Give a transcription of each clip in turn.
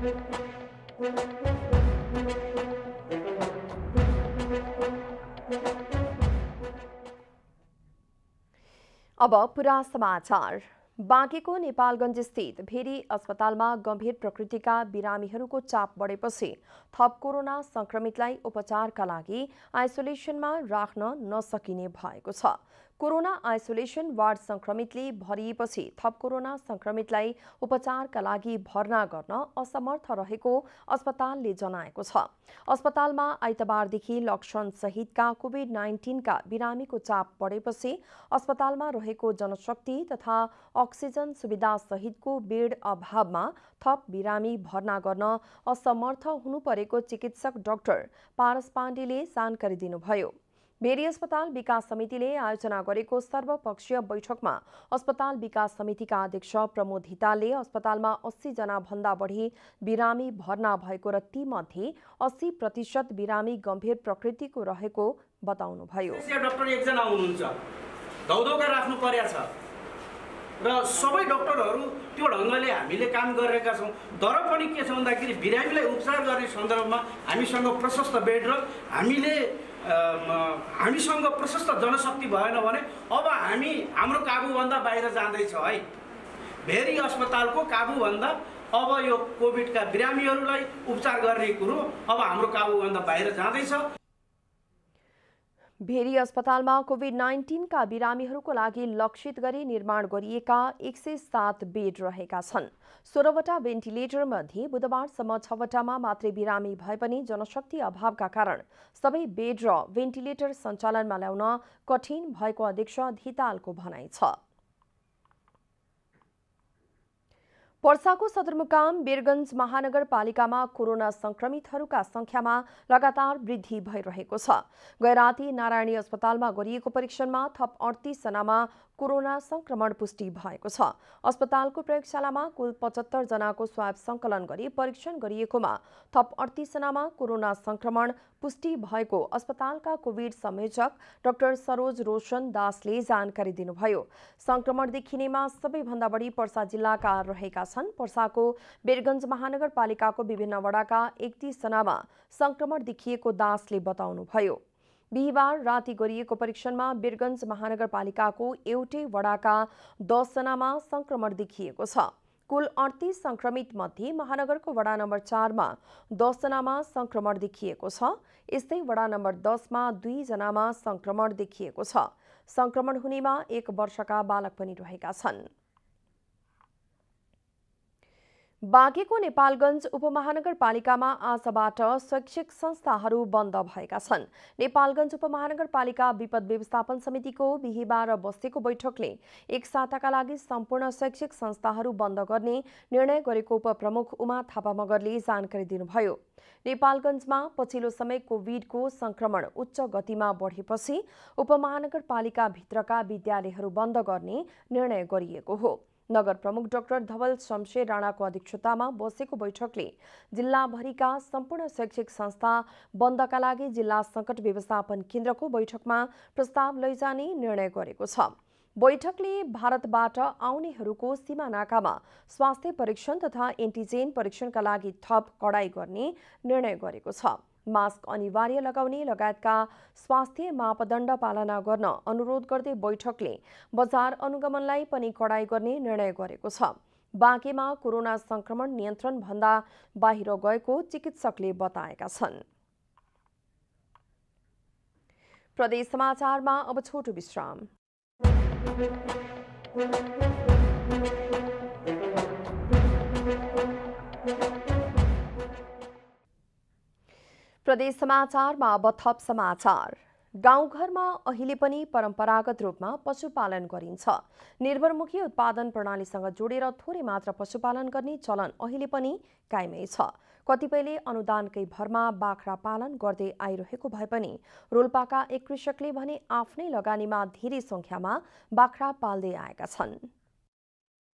अब पुरा समाचार बाँकेको नेपालगञ्ज स्थित भेरी अस्पतालमा गम्भीर प्रकृतिका बिरामीहरूको चाप बढेपछि थप कोरोना संक्रमितलाई उपचारका लागि आइसोलेसनमा राख्न नसकिने भएको छ कोरोना आइसोलेसन वार्ड संक्रमितले भरिएपछि थप कोरोना संक्रमितलाई उपचारका लागि भर्ना गर्न असमर्थ रहेको अस्पतालले जनाएको छ अस्पतालमा आइतबारदेखि लक्षण सहितका कोभिड नाइन्टिनका बिरामीको चाप बढेपछि अस्पतालमा रहेको जनशक्ति तथा अक्सिजन सुविधा सहितको बेड अभावमा थप बिरामी भर्ना गर्न असमर्थ हुनु परेको चिकित्सक डाक्टर पारस पाण्डेले जानकारी दिनुभयो बेरी अस्पताल विकास समितिले आयोजना गरेको सर्वपक्षीय बैठकमा अस्पताल विकास समितिका अध्यक्ष प्रमोद हितालले अस्पतालमा अस्सी जना भन्दा बढी बिरामी भर्ना भएको र तीमध्ये अस्सी प्रतिशत बिरामी गम्भीर प्रकृतिको रहेको बताउनुभयो डाक्टर एकजना हुनुहुन्छ धौधौका राख्नु परेको छ र सबै डक्टरहरू त्यो ढङ्गले हामीले काम गरिरहेका छौँ तर पनि के छ भन्दाखेरि बिरामीलाई उपचार गर्ने सन्दर्भमा हामीसँग प्रशस्त बेड र हामीले अम, हामीसँग प्रशस्त जनशक्ति भएन भने अब हामी हाम्रो काबुभन्दा बाहिर जाँदैछ है भेरी अस्पतालको काबुभन्दा अब यो कोभिडका बिरामीहरूलाई उपचार गर्ने कुरो अब हाम्रो काबुभन्दा बाहिर जाँदैछ भेरी अस्पतालमा कोभिड नाइन्टिनका बिरामीहरूको लागि लक्षित गरी निर्माण गरिएका एक सय सात बेड रहेका छन् सोह्रवटा भेन्टिलेटर मध्ये बुधबारसम्म छवटामा मात्रै बिरामी भए पनि जनशक्ति अभावका कारण सबै बेड र भेन्टिलेटर सञ्चालनमा ल्याउन कठिन भएको अध्यक्ष धितालको भनाइ छ पर्साको सदरमुकाम वीरगञ्ज महानगरपालिकामा कोरोना संक्रमितहरूका संख्यामा लगातार वृद्धि भइरहेको छ गैराती नारायणी अस्पतालमा गरिएको परीक्षणमा थप अडतिस जनामा कोरोना संक्रमण पुष्टि भएको छ अस्पतालको प्रयोगशालामा कुल पचहत्तर जनाको स्वाब संकलन गरी परीक्षण गरिएकोमा थप अडतिस जनामा कोरोना संक्रमण पुष्टि भएको अस्पतालका कोभिड संयोजक डाक्टर सरोज रोशन दासले जानकारी दिनुभयो संक्रमण देखिनेमा सबैभन्दा बढी पर्सा जिल्लाका रहेका छन् पर्साको बेरगञ्ज महानगरपालिकाको विभिन्न वडाका एकतिस जनामा संक्रमण देखिएको दासले बताउनुभयो बिहिबार राति गरिएको परीक्षणमा वीरगञ्ज महानगरपालिकाको एउटै वडाका दसजनामा संक्रमण देखिएको छ कुल अडतिस संक्रमित मध्ये महानगरको वडा नम्बर चारमा दसजनामा संक्रमण देखिएको छ यस्तै वडा नम्बर दसमा दुईजनामा संक्रमण देखिएको छ संक्रमण हुनेमा एक वर्षका बालक पनि रहेका छन् बाँकेको नेपालगञ्ज उपमहानगरपालिकामा आजबाट शैक्षिक संस्थाहरू बन्द भएका छन् नेपालगञ्ज उपमहानगरपालिका विपद व्यवस्थापन समितिको बिहिबार बसेको बैठकले एक साताका लागि सम्पूर्ण शैक्षिक संस्थाहरू बन्द गर्ने निर्णय गरेको उपप्रमुख उमा थापा मगरले जानकारी दिनुभयो नेपालगञ्जमा पछिल्लो समय कोभिडको संक्रमण उच्च गतिमा बढेपछि उपमहानगरपालिकाभित्रका विद्यालयहरू बन्द गर्ने निर्णय गरिएको हो नगर प्रमुख डाक्टर धवल शमशेर राणाको अध्यक्षतामा बसेको बैठकले जिल्लाभरिका सम्पूर्ण शैक्षिक संस्था बन्दका लागि जिल्ला सङ्कट व्यवस्थापन केन्द्रको बैठकमा प्रस्ताव लैजाने निर्णय गरेको छ बैठकले भारतबाट आउनेहरूको सीमा नाकामा स्वास्थ्य परीक्षण तथा एन्टिजेन परीक्षणका लागि थप कडाई गर्ने निर्णय गरेको छ मास्क अनिवार्य लगाउने लगायतका स्वास्थ्य मापदण्ड पालना गर्न अनुरोध गर्दै बैठकले बजार अनुगमनलाई पनि कडाई गर्ने निर्णय गरेको छ बाँकेमा कोरोना संक्रमण नियन्त्रणभन्दा बाहिर गएको चिकित्सकले बताएका छन् प्रदेश समाचारमा अब छोटो विश्राम प्रदेश समाचारमा अब थप समाचार गाउँघरमा अहिले पनि परम्परागत रूपमा पशुपालन गरिन्छ निर्भरमुखी उत्पादन प्रणालीसँग जोडेर थोरै मात्र पशुपालन गर्ने चलन अहिले पनि कायमै छ कतिपयले अनुदानकै भरमा बाख्रा पालन गर्दै आइरहेको भए पनि रोल्पाका एक कृषकले भने आफ्नै लगानीमा धेरै सङ्ख्यामा बाख्रा पाल्दै आएका छन्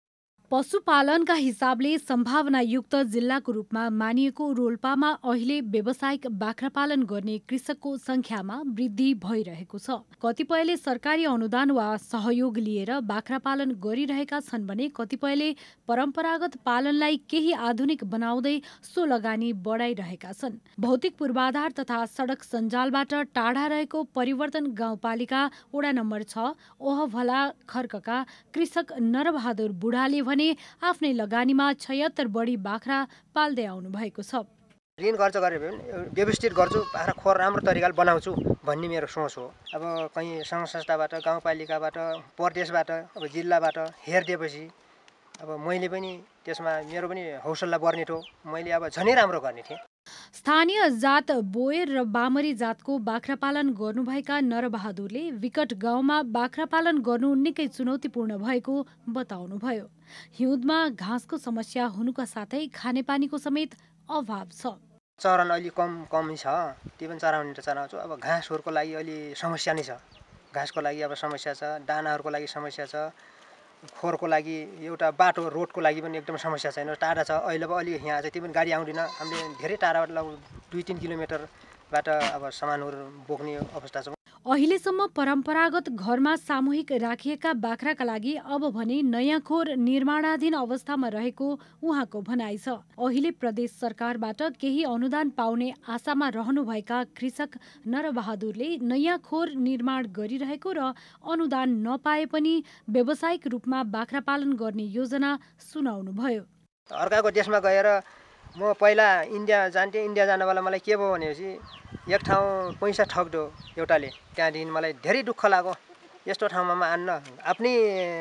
पशुपालनका हिसाबले सम्भावनायुक्त जिल्लाको रूपमा मानिएको रोल्पामा अहिले व्यावसायिक बाख्रा पालन गर्ने कृषकको संख्यामा वृद्धि भइरहेको छ कतिपयले सरकारी अनुदान वा सहयोग लिएर बाख्रा पालन गरिरहेका छन् भने कतिपयले परम्परागत पालनलाई केही आधुनिक बनाउँदै सो लगानी बढाइरहेका छन् भौतिक पूर्वाधार तथा सडक सञ्जालबाट टाढा रहेको परिवर्तन गाउँपालिका वडा नम्बर छ ओहभला खर्कका कृषक नरबहादुर बुढाले भने आफ्नै लगानीमा छयत्तर बढी बाख्रा पाल्दै आउनु भएको छ ऋण खर्च गरेर भए पनि व्यवस्थित गर्छु बाख्रा खोर राम्रो तरिकाले बनाउँछु भन्ने मेरो सोच हो अब कहीँ सङ्घ संस्थाबाट गाउँपालिकाबाट प्रदेशबाट अब जिल्लाबाट हेरिदिएपछि अब मैले पनि त्यसमा मेरो पनि हौसला बढ्ने थियो मैले अब झनै राम्रो गर्ने थिएँ स्थानीय जात बोयर र बामरी जातको बाख्रा पालन गर्नुभएका नरबहादुरले विकट गाउँमा बाख्रा पालन गर्नु निकै चुनौतीपूर्ण भएको बताउनुभयो हिउँदमा घाँसको समस्या हुनुका साथै खानेपानीको समेत अभाव छ चरन अलि कम कमी छ त्यो पनि चराउने त चराउँछु अब घाँसहरूको लागि अलि समस्या नै छ घाँसको लागि अब समस्या छ दानाहरूको लागि समस्या छ खोरको लागि एउटा बाटो रोडको लागि पनि एकदम समस्या छैन टाढा छ अहिले अब अलिक यहाँ चाहिँ त्यो पनि गाडी आउँदैन हामीले धेरै टाढाबाट लगभग दुई तिन किलोमिटरबाट अब सामानहरू बोक्ने अवस्था छ अहिलेसम्म परम्परागत घरमा सामूहिक राखिएका बाख्राका लागि अब भने नयाँ खोर निर्माणाधीन अवस्थामा रहेको उहाँको भनाइ छ अहिले प्रदेश सरकारबाट केही अनुदान पाउने आशामा रहनुभएका कृषक नरबहादुरले नयाँ खोर निर्माण गरिरहेको र अनुदान नपाए पनि व्यावसायिक रूपमा बाख्रा पालन गर्ने योजना सुनाउनुभयो अर्काको देशमा गएर म पहिला इन्डिया जान्थेँ इन्डिया जान बेला मलाई के भयो भनेपछि एक ठाउँ पैसा ठग्दो एउटाले त्यहाँदेखि मलाई धेरै दुःख लाग्यो यस्तो ठाउँमा म आन्न आफ्नै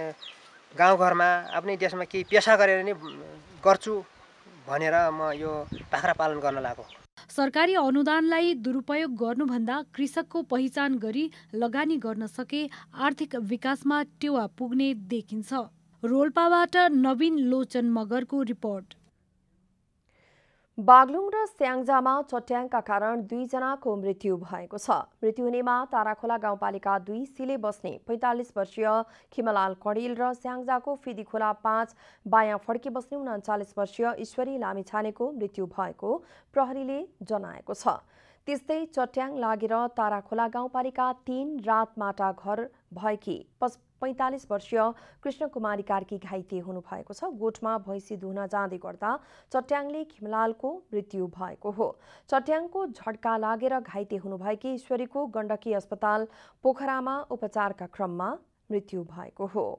गाउँघरमा आफ्नै देशमा केही पेसा गरेर नै गर्छु भनेर म यो बाख्रा पालन गर्न लागेको सरकारी अनुदानलाई दुरुपयोग गर्नुभन्दा कृषकको पहिचान गरी लगानी गर्न सके आर्थिक विकासमा टेवा पुग्ने देखिन्छ रोल्पाबाट नवीन लोचन मगरको रिपोर्ट बागलुङ र स्याङ्जामा चट्याङका कारण दुईजनाको मृत्यु भएको छ मृत्यु हुनेमा ताराखोला गाउँपालिका दुई सिले बस्ने पैँतालिस वर्षीय खिमलाल कडेल र स्याङ्जाको फिदी पाँच बायाँ फड्की बस्ने उन्चालिस वर्षीय ईश्वरी लामिछानेको मृत्यु भएको प्रहरीले जनाएको छ त्यस्तै चट्याङ लागेर ताराखोला गाउँपालिका तीन रातमाटा घर भएकी पैँतालिस वर्षीय कृष्णकुमारी कार्की घाइते हुनुभएको छ गोठमा भैँसी धुन जाँदै गर्दा चट्याङले खिमलालको मृत्यु भएको हो चट्याङको झड्का लागेर घाइते हुनुभएकी ईश्वरीको गण्डकी अस्पताल पोखरामा उपचारका क्रममा मृत्यु भएको हो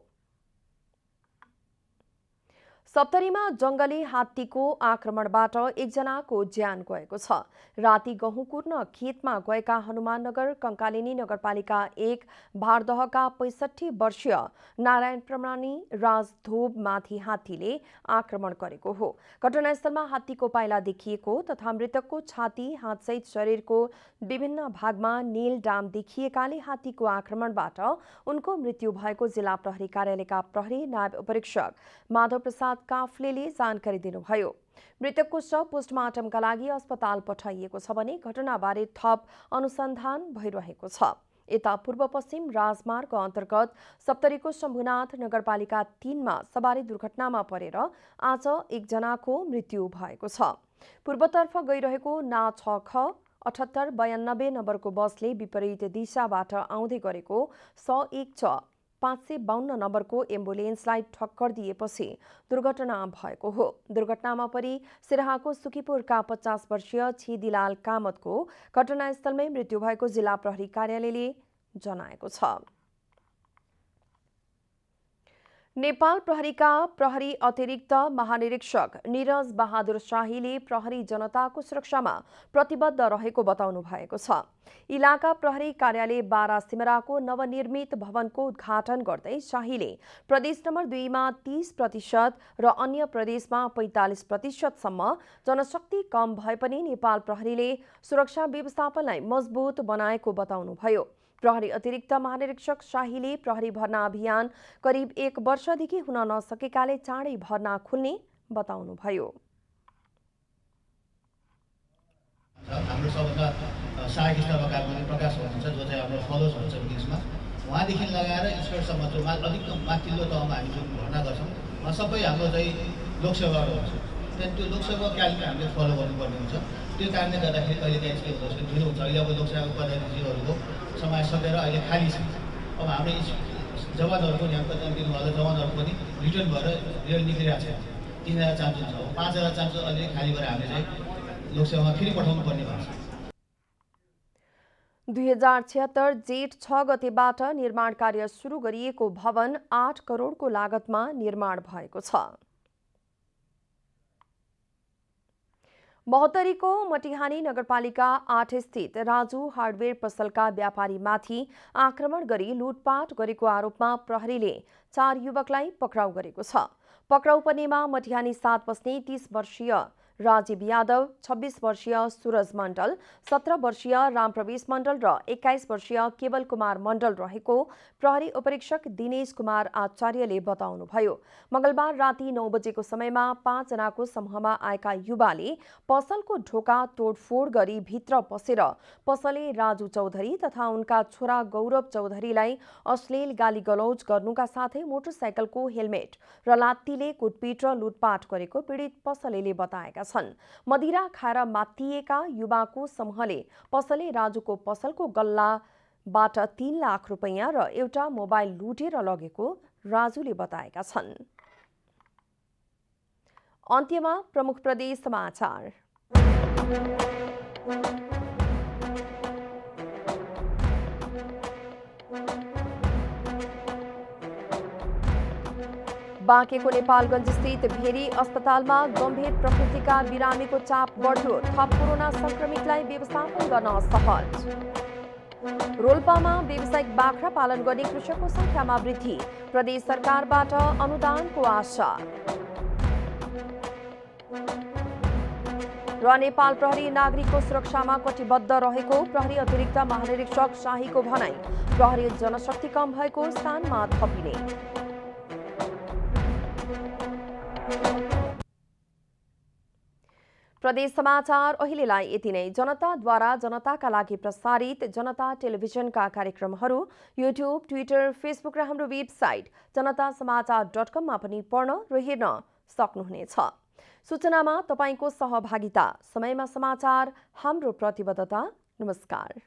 सप्तरीमा जङ्गली हात्तीको आक्रमणबाट एकजनाको ज्यान गएको छ राति गहुँ कुर्न खेतमा गएका हनुमाननगर कङ्कालिनी नगरपालिका एक भारदहका पैँसठी वर्षीय नारायण प्रमाणी राजधोबमाथि हात्तीले आक्रमण गरेको हो घटनास्थलमा हात्तीको पाइला देखिएको तथा मृतकको छाती हातसहित शरीरको विभिन्न भागमा नील डाम देखिएकाले हात्तीको आक्रमणबाट उनको मृत्यु भएको जिल्ला प्रहरी कार्यालयका प्रहरी नायब उपरीक्षक माधव प्रसाद काफ्लेले जानकारी दिनुभयो मृतकको शव पोस्टमार्टमका लागि अस्पताल पठाइएको छ भने घटनाबारे थप अनुसन्धान भइरहेको छ यता पूर्व पश्चिम राजमार्ग अन्तर्गत सप्तरीको शम्भुनाथ नगरपालिका तीनमा सवारी दुर्घटनामा परेर आज एकजनाको मृत्यु भएको छ पूर्वतर्फ गइरहेको ना छ ख अठहत्तर बयानब्बे नम्बरको बसले विपरीत दिशाबाट आउँदै गरेको स एक छ पाँच सय बाहन्न नम्बरको एम्बुलेन्सलाई ठक्कर दिएपछि दुर्घटना भएको हो दुर्घटनामा परि सिराहाको सुखीपुरका पचास वर्षीय छिदिलाल कामतको घटनास्थलमै मृत्यु भएको जिल्ला प्रहरी कार्यालयले जनाएको छ नेपाल प्रहरीका प्रहरी अतिरिक्त महानिरीक्षक निरज बहादुर शाहीले प्रहरी जनताको सुरक्षामा प्रतिबद्ध रहेको बताउनु भएको छ इलाका प्रहरी कार्यालय बारा सिमराको नवनिर्मित भवनको उद्घाटन गर्दै शाहीले प्रदेश नम्बर दुईमा तीस प्रतिशत र अन्य प्रदेशमा पैँतालिस प्रतिशतसम्म जनशक्ति कम भए पनि नेपाल प्रहरीले सुरक्षा व्यवस्थापनलाई मजबुत बनाएको बताउनुभयो प्रहरी अतिरिक्त महानिरीक्षक शाहीले प्रहरी भर्ना अभियान करिब एक वर्षदेखि हुन नसकेकाले चाँडै भर्ना खुल्ने बताउनुभयो हाम्रो सबभन्दा सहायक स्टाफका पनि प्रकाश हुनुहुन्छ जो चाहिँ हाम्रो फलोज हुन्छ बिचमा उहाँदेखि लगाएर इन्सपेक्टरसम्म जो मा अधिकतम माथिल्लो तहमा हामी जुन भर्ना गर्छौँ सबै हाम्रो चाहिँ लोकसेवाहरू हुन्छ त्यहाँदेखि त्यो लोकसेवा क्यालेन्डर हामीले फलो गर्नुपर्ने हुन्छ त्यो कारणले गर्दाखेरि अहिले त्यहाँ के हुँदो रहेछ ढिलो हुन्छ अहिले अब लोकसेवा पदाधिकारीहरूको समय सकेर अहिले खाली छ अब हाम्रो जवानहरू पनि यहाँ कतिजना दिनुभएको जवानहरू पनि रिटर्न भएर रेल निक्लिरहेको छ तिन हजार चान्स हुन्छ अब पाँच हजार चान्स अलिअलि खाली गरेर हामीले चाहिँ लोकसेवामा फेरि पठाउनु पर्ने भएको छ दुई हजार छिहत्तर जेठ छ गतेबाट निर्माण कार्य सुरु गरिएको भवन आठ करोडको लागतमा निर्माण भएको छ महोत्तरीको मटिहानी नगरपालिका आठ स्थित राजु हार्डवेयर पसलका व्यापारीमाथि आक्रमण गरी लुटपाट गरेको आरोपमा प्रहरीले चार युवकलाई पक्राउ गरेको छ पक्राउ पर्नेमा मटिहानी सात बस्ने तीस वर्षीय राजीव यादव छब्बिस वर्षीय सुरज मण्डल सत्र वर्षीय रामप्रवेश मण्डल र एक्काइस वर्षीय केवल कुमार मण्डल रहेको प्रहरी उपरीक्षक दिनेश कुमार आचार्यले बताउनुभयो मंगलबार राति नौ बजेको समयमा पाँचजनाको समूहमा आएका युवाले पसलको ढोका तोडफोड गरी भित्र पसेर पसले राजु चौधरी तथा उनका छोरा गौरव चौधरीलाई अश्लील गाली गलौज गर्नुका साथै मोटरसाइकलको हेलमेट र लात्तीले कुटपिट र लुटपाट गरेको पीडित पसलेले बताएका छन् मदिरा खाएर मातिएका युवाको समूहले पसले राजुको पसलको गल्लाबाट तीन लाख रुपैयाँ र एउटा मोबाइल लुटेर लगेको राजुले बताएका छन् अन्त्यमा प्रमुख प्रदेश समाचार बाँकेको नेपालगञ्ज स्थित भेरी अस्पतालमा गम्भीर प्रकृतिका बिरामीको चाप बढ्यो थप कोरोना संक्रमितलाई व्यवस्थापन गर्न सहज रोल्पामा व्यावसायिक बाख्रा पालन गर्ने कृषकको संख्यामा वृद्धि प्रदेश सरकारबाट अनुदानको आशा र नेपाल प्रहरी नागरिकको सुरक्षामा कटिबद्ध रहेको प्रहरी अतिरिक्त महानिरीक्षक शाहीको भनाई प्रहरी जनशक्ति कम भएको स्थानमा थपिने प्रदेश समाचार अहिलेलाई यति नै जनताद्वारा जनताका लागि प्रसारित जनता टेलिभिजनका कार्यक्रमहरू युट्युब ट्विटर फेसबुक र हाम्रो वेबसाइट जनता समाचार डट कममा पनि पढ्न र हेर्न सक्नुहुनेछ सूचनामा तपाईँको सहभागिता समयमा समाचार हाम्रो प्रतिबद्धता नमस्कार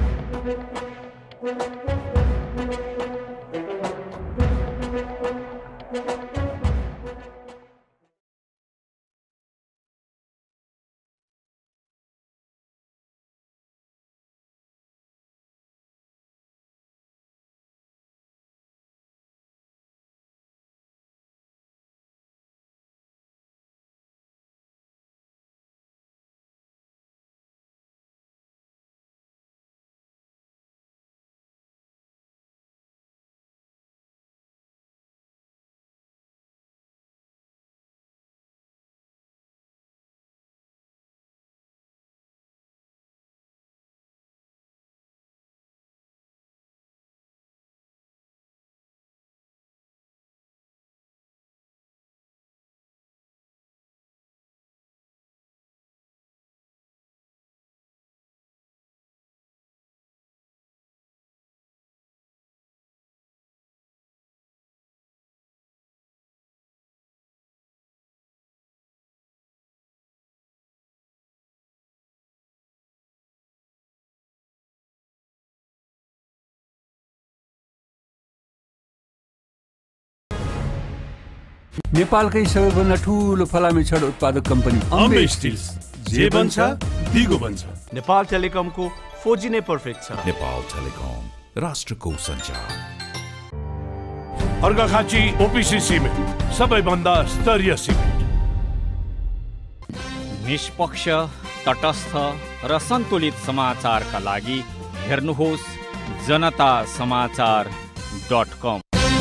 नेपालकै सबैभन्दा ठुलो फलामे छड उत्पादक कम्पनी अम्बे स्टिल्स जे बन्छ दिगो बन्छ नेपाल टेलिकमको फोर नै पर्फेक्ट छ नेपाल टेलिकम राष्ट्रको सञ्चार अर्घाखाँची ओपिसी सिमेन्ट सबैभन्दा स्तरीय सिमेन्ट निष्पक्ष तटस्थ र सन्तुलित समाचारका लागि हेर्नुहोस् जनता समाचार डट कम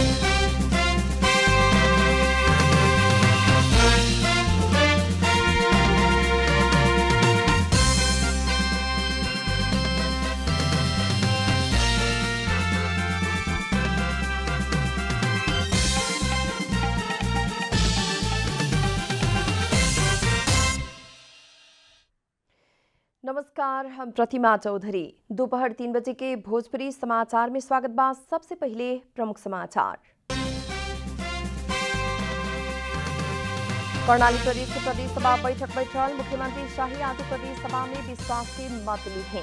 नमस्कार हम प्रतिमा चौधरी दोपहर तीन बजे के भोजपुरी समाचार में स्वागत बा सबसे पहले प्रमुख समाचार कर्णाली प्रदेश के प्रदेश सभा बैठक बैठल मुख्यमंत्री शाही आज प्रदेश सभा में विश्वास के मत लिए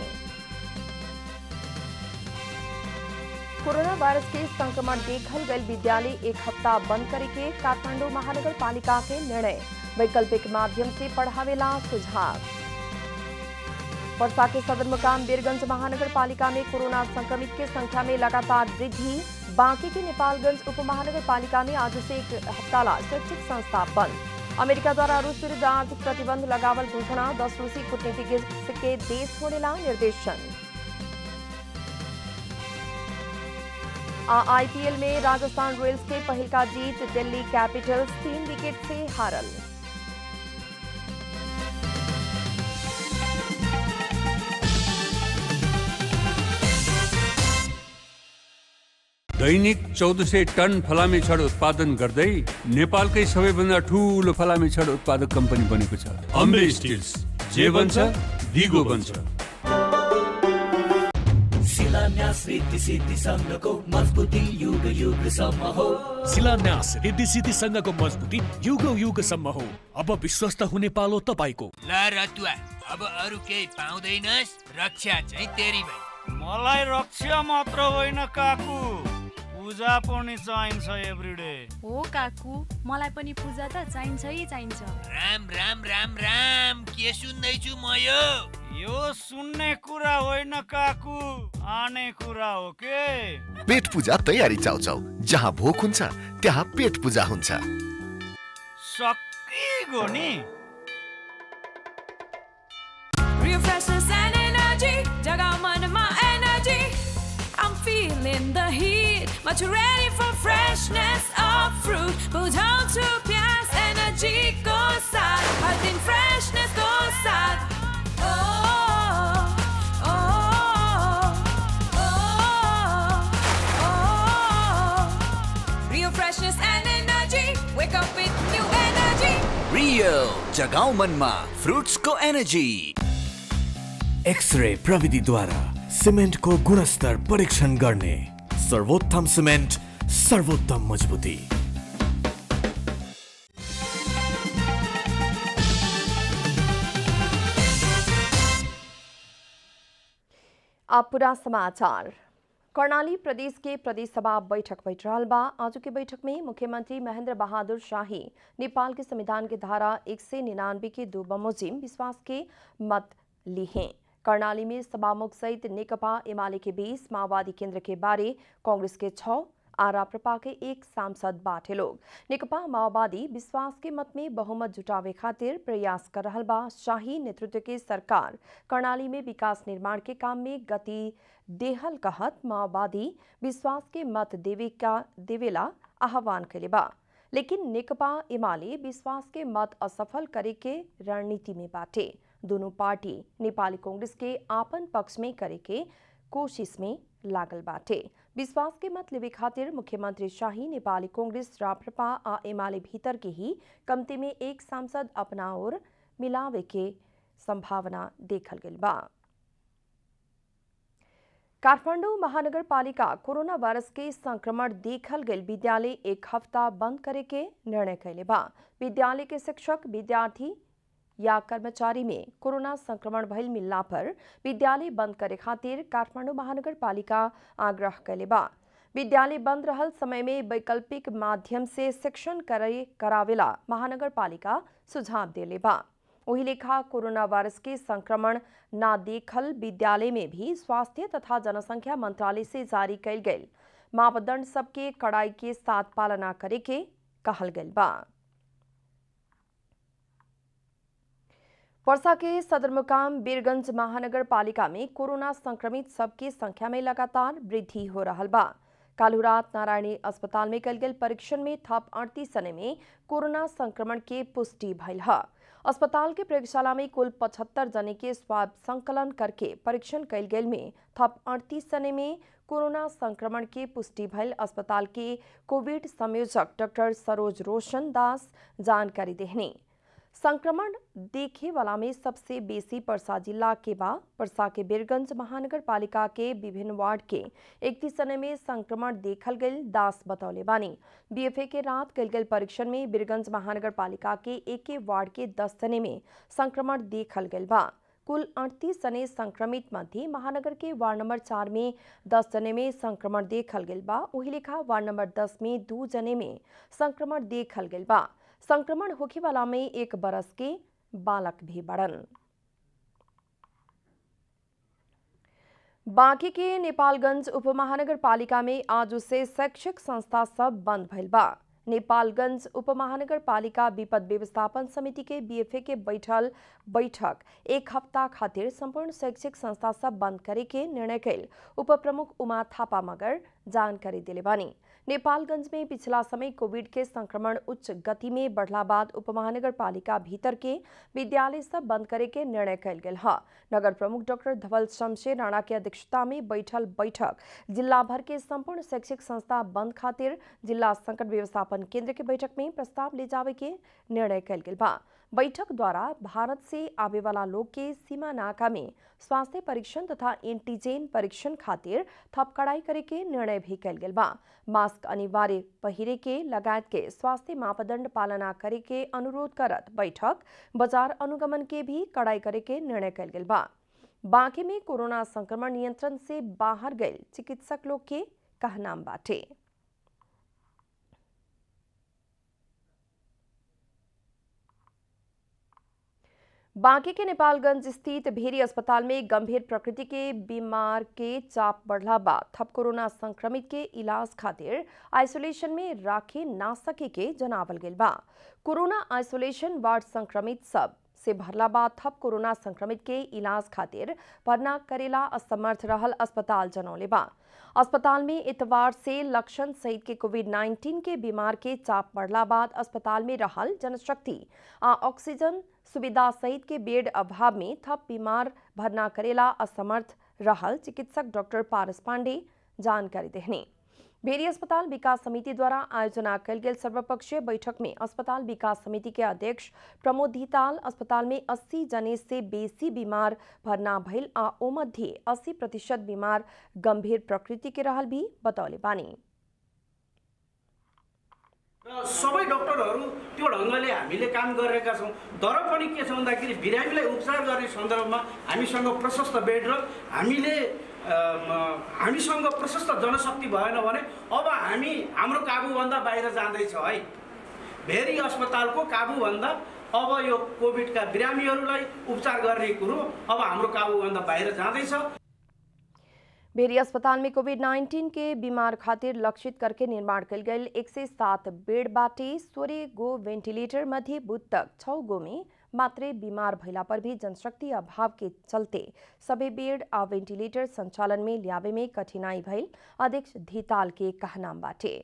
कोरोना वायरस के संक्रमण देखल गई विद्यालय एक हफ्ता बंद करे के काठमांडू महानगर पालिका के निर्णय वैकल्पिक माध्यम से पढ़ावेला सुझाव वर्षा के सदर मुकाम वीरगंज महानगर पालिका में कोरोना संक्रमित के संख्या में लगातार वृद्धि बांकी के नेपालगंज उप महानगर पालिका में आज से एक हफ्ता ला शैक्षिक संस्था बंद अमेरिका द्वारा रूस विरुद्ध आर्थिक प्रतिबंध लगावल घोषणा दस रूसी कूटनीतिज्ञ के देश छोड़ेला निर्देशन आईपीएल में राजस्थान रॉयल्स के पहल का जीत दिल्ली कैपिटल्स तीन विकेट से हारल दैनिक चौध सय टन फलामे छड उत्पादन गर्दै नेपालकै सबैभन्दा ठुलो फलामे छड उत्पादक कम्पनी बनेको छ अम्बे स्टिल्स जे बन्छ दिगो बन्छ शिलान्यास रिद्धि सिद्धि सङ्घको मजबुती युग युगसम्म हो शिलान्यास रिद्धि सिद्धि सङ्घको मजबुती युग युगसम्म हो अब विश्वस्त हुने पालो तपाईँको ल रतुवा अब अरू केही पाउँदैनस् रक्षा चाहिँ तेरी भाइ मलाई रक्षा मात्र होइन काकु पूजा पनि चाहिन्छ एभ्रिडे हो काकु मलाई पनि पूजा त चाहिन्छ है चाहिन्छ राम राम राम राम के सुन्दैछु म यो यो सुन्ने कुरा होइन काकु आने कुरा हो के पेट पूजा तयारी चाउचाउ जहाँ भोक हुन्छ त्यहाँ पेट पूजा हुन्छ सकिगो नि Refreshes and energy, jagao manama energy. I'm feeling the heat, but you're ready for freshness of fruit. Put on to pias, energy goes sad. I think freshness goes sad. Oh, oh, oh, oh. Real freshness and energy. Wake up with new energy. Real जगाउ मनमा फ्रुट्सको energy x ray प्रविधिद्वारा सिमेन्टको गुणस्तर परीक्षण गर्ने सर्वोत्तम cement सर्वोत्तम मजबुती अब पूरा समाचार कर्णाली प्रदेश के प्रदेश सभा बैठक बैठ रहा बा आज के बैठक में मुख्यमंत्री महेंद्र बहादुर शाही नेपाल के संविधान के धारा एक से निन्यानवे के दो बमोजिम विश्वास के मत ली हैं कर्णाली में सभामुख सहित नेकपा एमाले के बीस माओवादी केंद्र के बारे कांग्रेस के छह आरा प्रपा के एक सांसद बाटे लोग नेकपा माओवादी विश्वास के मत में बहुमत जुटावे खातिर प्रयास कर रहा बा शाही नेतृत्व के सरकार कर्णाली में विकास निर्माण के काम में गति देहल कहत माओवादी विश्वास के मत देवे का देवेला आह्वान कैले बा लेकिन नेकपा एमाले विश्वास के मत असफल करे के रणनीति में बाटे दोनों पार्टी नेपाली कांग्रेस के आपन पक्ष में करे के कोशिश में लागल बाटे विश्वास के मत लेवे खातिर मुख्यमंत्री शाही नेपाली कांग्रेस राप्रपा आ एमाले भीतर के ही कमती में एक सांसद अपना ओर मिलावे के संभावना देखल गई बा काठमाडौँ महानगरपालिका कोरोना वायरस के संक्रमण देखल गई विद्यालय एक हफ्ता बंद करे के निर्णय कैले बा विद्यालय के शिक्षक विद्यार्थी या कर्मचारी में कोरोना संक्रमण भइल मिलला पर विद्यालय बंद करे खातिर काठमाडौँ महानगरपालिका आग्रह कैले बा विद्यालय बंद रहल समय में वैकल्पिक माध्यम से शिक्षण करे करावेला महानगरपालिका सुझाव देले बा वही लेखा कोरोना वायरस के संक्रमण ना देखल विद्यालय में भी स्वास्थ्य तथा जनसंख्या मंत्रालय से जारी कैल गई मापदंड सबके कड़ाई के साथ पालना करे के कहल गई बा वर्षा के सदरमुकाम बीरगंज महानगर पालिका में कोरोना संक्रमित सबके संख्या में लगातार वृद्धि हो रहा बा कालू रात नारायणी अस्पताल में कल गल परीक्षण में थप अड़तीस जने में कोरोना संक्रमण के पुष्टि भइल है अस्पताल के प्रयोगशाला में कुल पचहत्तर जने के स्वाब संकलन करके परीक्षण कैल गेल में थप अड़तीस जने में कोरोना संक्रमण के पुष्टि भइल अस्पताल के कोविड संयोजक डॉक्टर सरोज रोशन दास जानकारी देहनी संक्रमण देखे वाला में सबसे बेसी पर्सा जिला के बा पर्सा के बीरगंज महानगर पालिका के विभिन्न वार्ड के इकतीस जने में संक्रमण देखल गई दास बतौले बानी बीएफए के रात कल गल परीक्षण में बीरगंज महानगर पालिका के एक वार्ड के दस जने में संक्रमण देखल गई बा कुल अड़तीस जने संक्रमित मध्ये महानगर के वार्ड नंबर चार में दस जने में संक्रमण देखल गई बा वही लेखा वार्ड नंबर दस में दो जने में संक्रमण देखल गई बा संक्रमण होखे वाला में एक बरस के बालक भी बड़न बांकी के नेपालगंज उपमहानगर पालिका में आज से शैक्षिक संस्था सब बंद भइल बा नेपालगंज उपमहानगर पालिका विपद व्यवस्थापन समिति के बीएफए के बैठल बैठक एक हफ्ता खातिर संपूर्ण शैक्षिक संस्था सब बंद करे के निर्णय कैल उप प्रमुख उमा थापा मगर जानकारी दिले बानी नेपालगंज में पिछला समय कोविड के संक्रमण उच्च गति में बढ़ला बाद उपमहानगर पालिका भीतर के विद्यालय सब बंद करे के निर्णय कैल गेल है नगर प्रमुख डॉक्टर धवल शमशेर राणा के अध्यक्षता में बैठल बैठक जिला भर के संपूर्ण शैक्षिक संस्था बंद खातिर जिला संकट व्यवस्थापन केंद्र के बैठक में प्रस्ताव ले जावे के निर्णय कैल गेल बा बैठक द्वारा भारत से आवे वाला लोग के सीमा नाका में स्वास्थ्य परीक्षण तथा एंटीजेन परीक्षण खातिर थप कड़ाई करे के निर्णय भी कैल गेल बा मास्क अनिवार्य पहिरे के लगायत के स्वास्थ्य मापदंड पालना करे के अनुरोध करत बैठक बाजार अनुगमन के भी कड़ाई करे के निर्णय कैल गेल बा बांके में कोरोना संक्रमण नियंत्रण से बाहर गए चिकित्सक लोग के कहनाम बाटे बांके के नेपालगंज स्थित भेरी अस्पताल में गंभीर प्रकृति के बीमार के चाप बढ़ला बाद थप कोरोना संक्रमित के इलाज खातिर आइसोलेशन में राखे ना सके के जनावल गेल बा कोरोना आइसोलेशन वार्ड संक्रमित सब से भरला बाद थप कोरोना संक्रमित के इलाज खातिर भरना करेला असमर्थ रहल अस्पताल जनौले बा अस्पताल में इतवार से लक्षण सहित के कोविड 19 के बीमार के चाप बढ़ला बाद अस्पताल में रहल जनशक्ति आ ऑक्सीजन सुविधा सहित के बेड अभाव में थप बीमार भरना करेला असमर्थ रहल चिकित्सक डॉक्टर पारस पांडे जानकारी देहने भेरी अस्पताल विकास समिति द्वारा आयोजना कल गेल सर्वपक्षीय बैठक में अस्पताल विकास समिति के अध्यक्ष प्रमोद धिताल अस्पताल में 80 जने से बेसी बीमार भर्ना भइल आ ओ मध्ये 80 प्रतिशत बीमार गंभीर प्रकृति के रहल भी बतौले बानी र सबै डक्टरहरू त्यो ढङ्गले हामीले काम गरिरहेका छौँ तर पनि के छ भन्दाखेरि बिरामीलाई उपचार गर्ने सन्दर्भमा हामीसँग प्रशस्त बेड र हामीले हामीसँग प्रशस्त जनशक्ति भएन भने अब हामी हाम्रो काबुभन्दा बाहिर जाँदैछ है भेरी अस्पतालको काबुभन्दा अब यो कोभिडका बिरामीहरूलाई उपचार गर्ने कुरो अब हाम्रो काबुभन्दा बाहिर जाँदैछ भेरी अस्पताल में कोविड 19 के बीमार खातिर लक्षित करके निर्माण कल गई एक से सात बेड बाटे सोरे गो वेंटिलेटर मध्य बुध तक छौ गो में मात्रै बीमार भइला पर भी जनशक्ति अभाव के चलते सबै बेड आ वेंटिलेटर संचालन में ल्यावे में कठिनाई भइल अध्यक्ष धिताल के कहनाम बाटे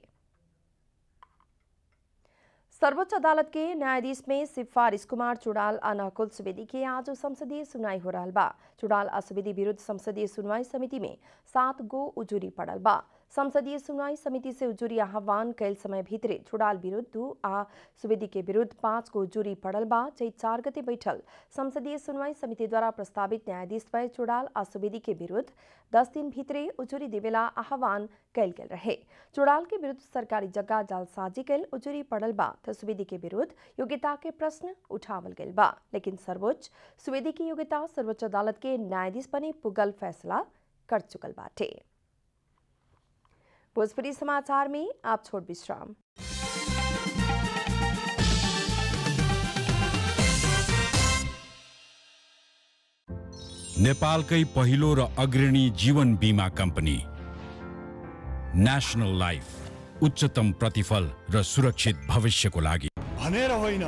सर्वोच्च अदालत के न्यायाधीश में सिफारिश कुमार चुड़ाल आ नकुल सुवेदी के आज संसदीय सुनवाई हो रहा बा चुड़ाल आ सुवेदी विरुद्ध संसदीय सुनवाई समिति में सात गो उजुरी पड़ल बा संसदीय सुनवाई समिति से उजुरी आह्वान कैल समय भीतरे चुड़ाल विरुद्ध दू आ सुवेदी के विरुद्ध पाँच गो उजुरी पड़ल बा चैत चार गते बैठल संसदीय सुनवाई समिति द्वारा प्रस्तावित न्यायाधीश पर चुड़ाल आ सुवेदी के विरुद्ध दस दिन भीतरे उजुरी देवेला आह्वान कैल गेल रहे चुड़ाल के विरुद्ध सरकारी जगह जालसाजी कैल उजुरी पड़ल बा तो सुवेदी के विरुद्ध योग्यता के प्रश्न उठावल गेल बा लेकिन सर्वोच्च सुवेदी की योग्यता सर्वोच्च अदालत के न्यायाधीश बने पुगल फैसला कर चुकल बाटे भोजपुरी समाचार में आप छोड़ विश्राम नेपालकै पहिलो र अग्रणी जीवन बिमा कम्पनी नेसनल लाइफ उच्चतम प्रतिफल र सुरक्षित भविष्यको लागि भनेर होइन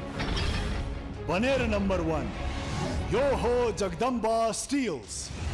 बनेर नम्बर वान यो हो जगदम्बा स्टिल्स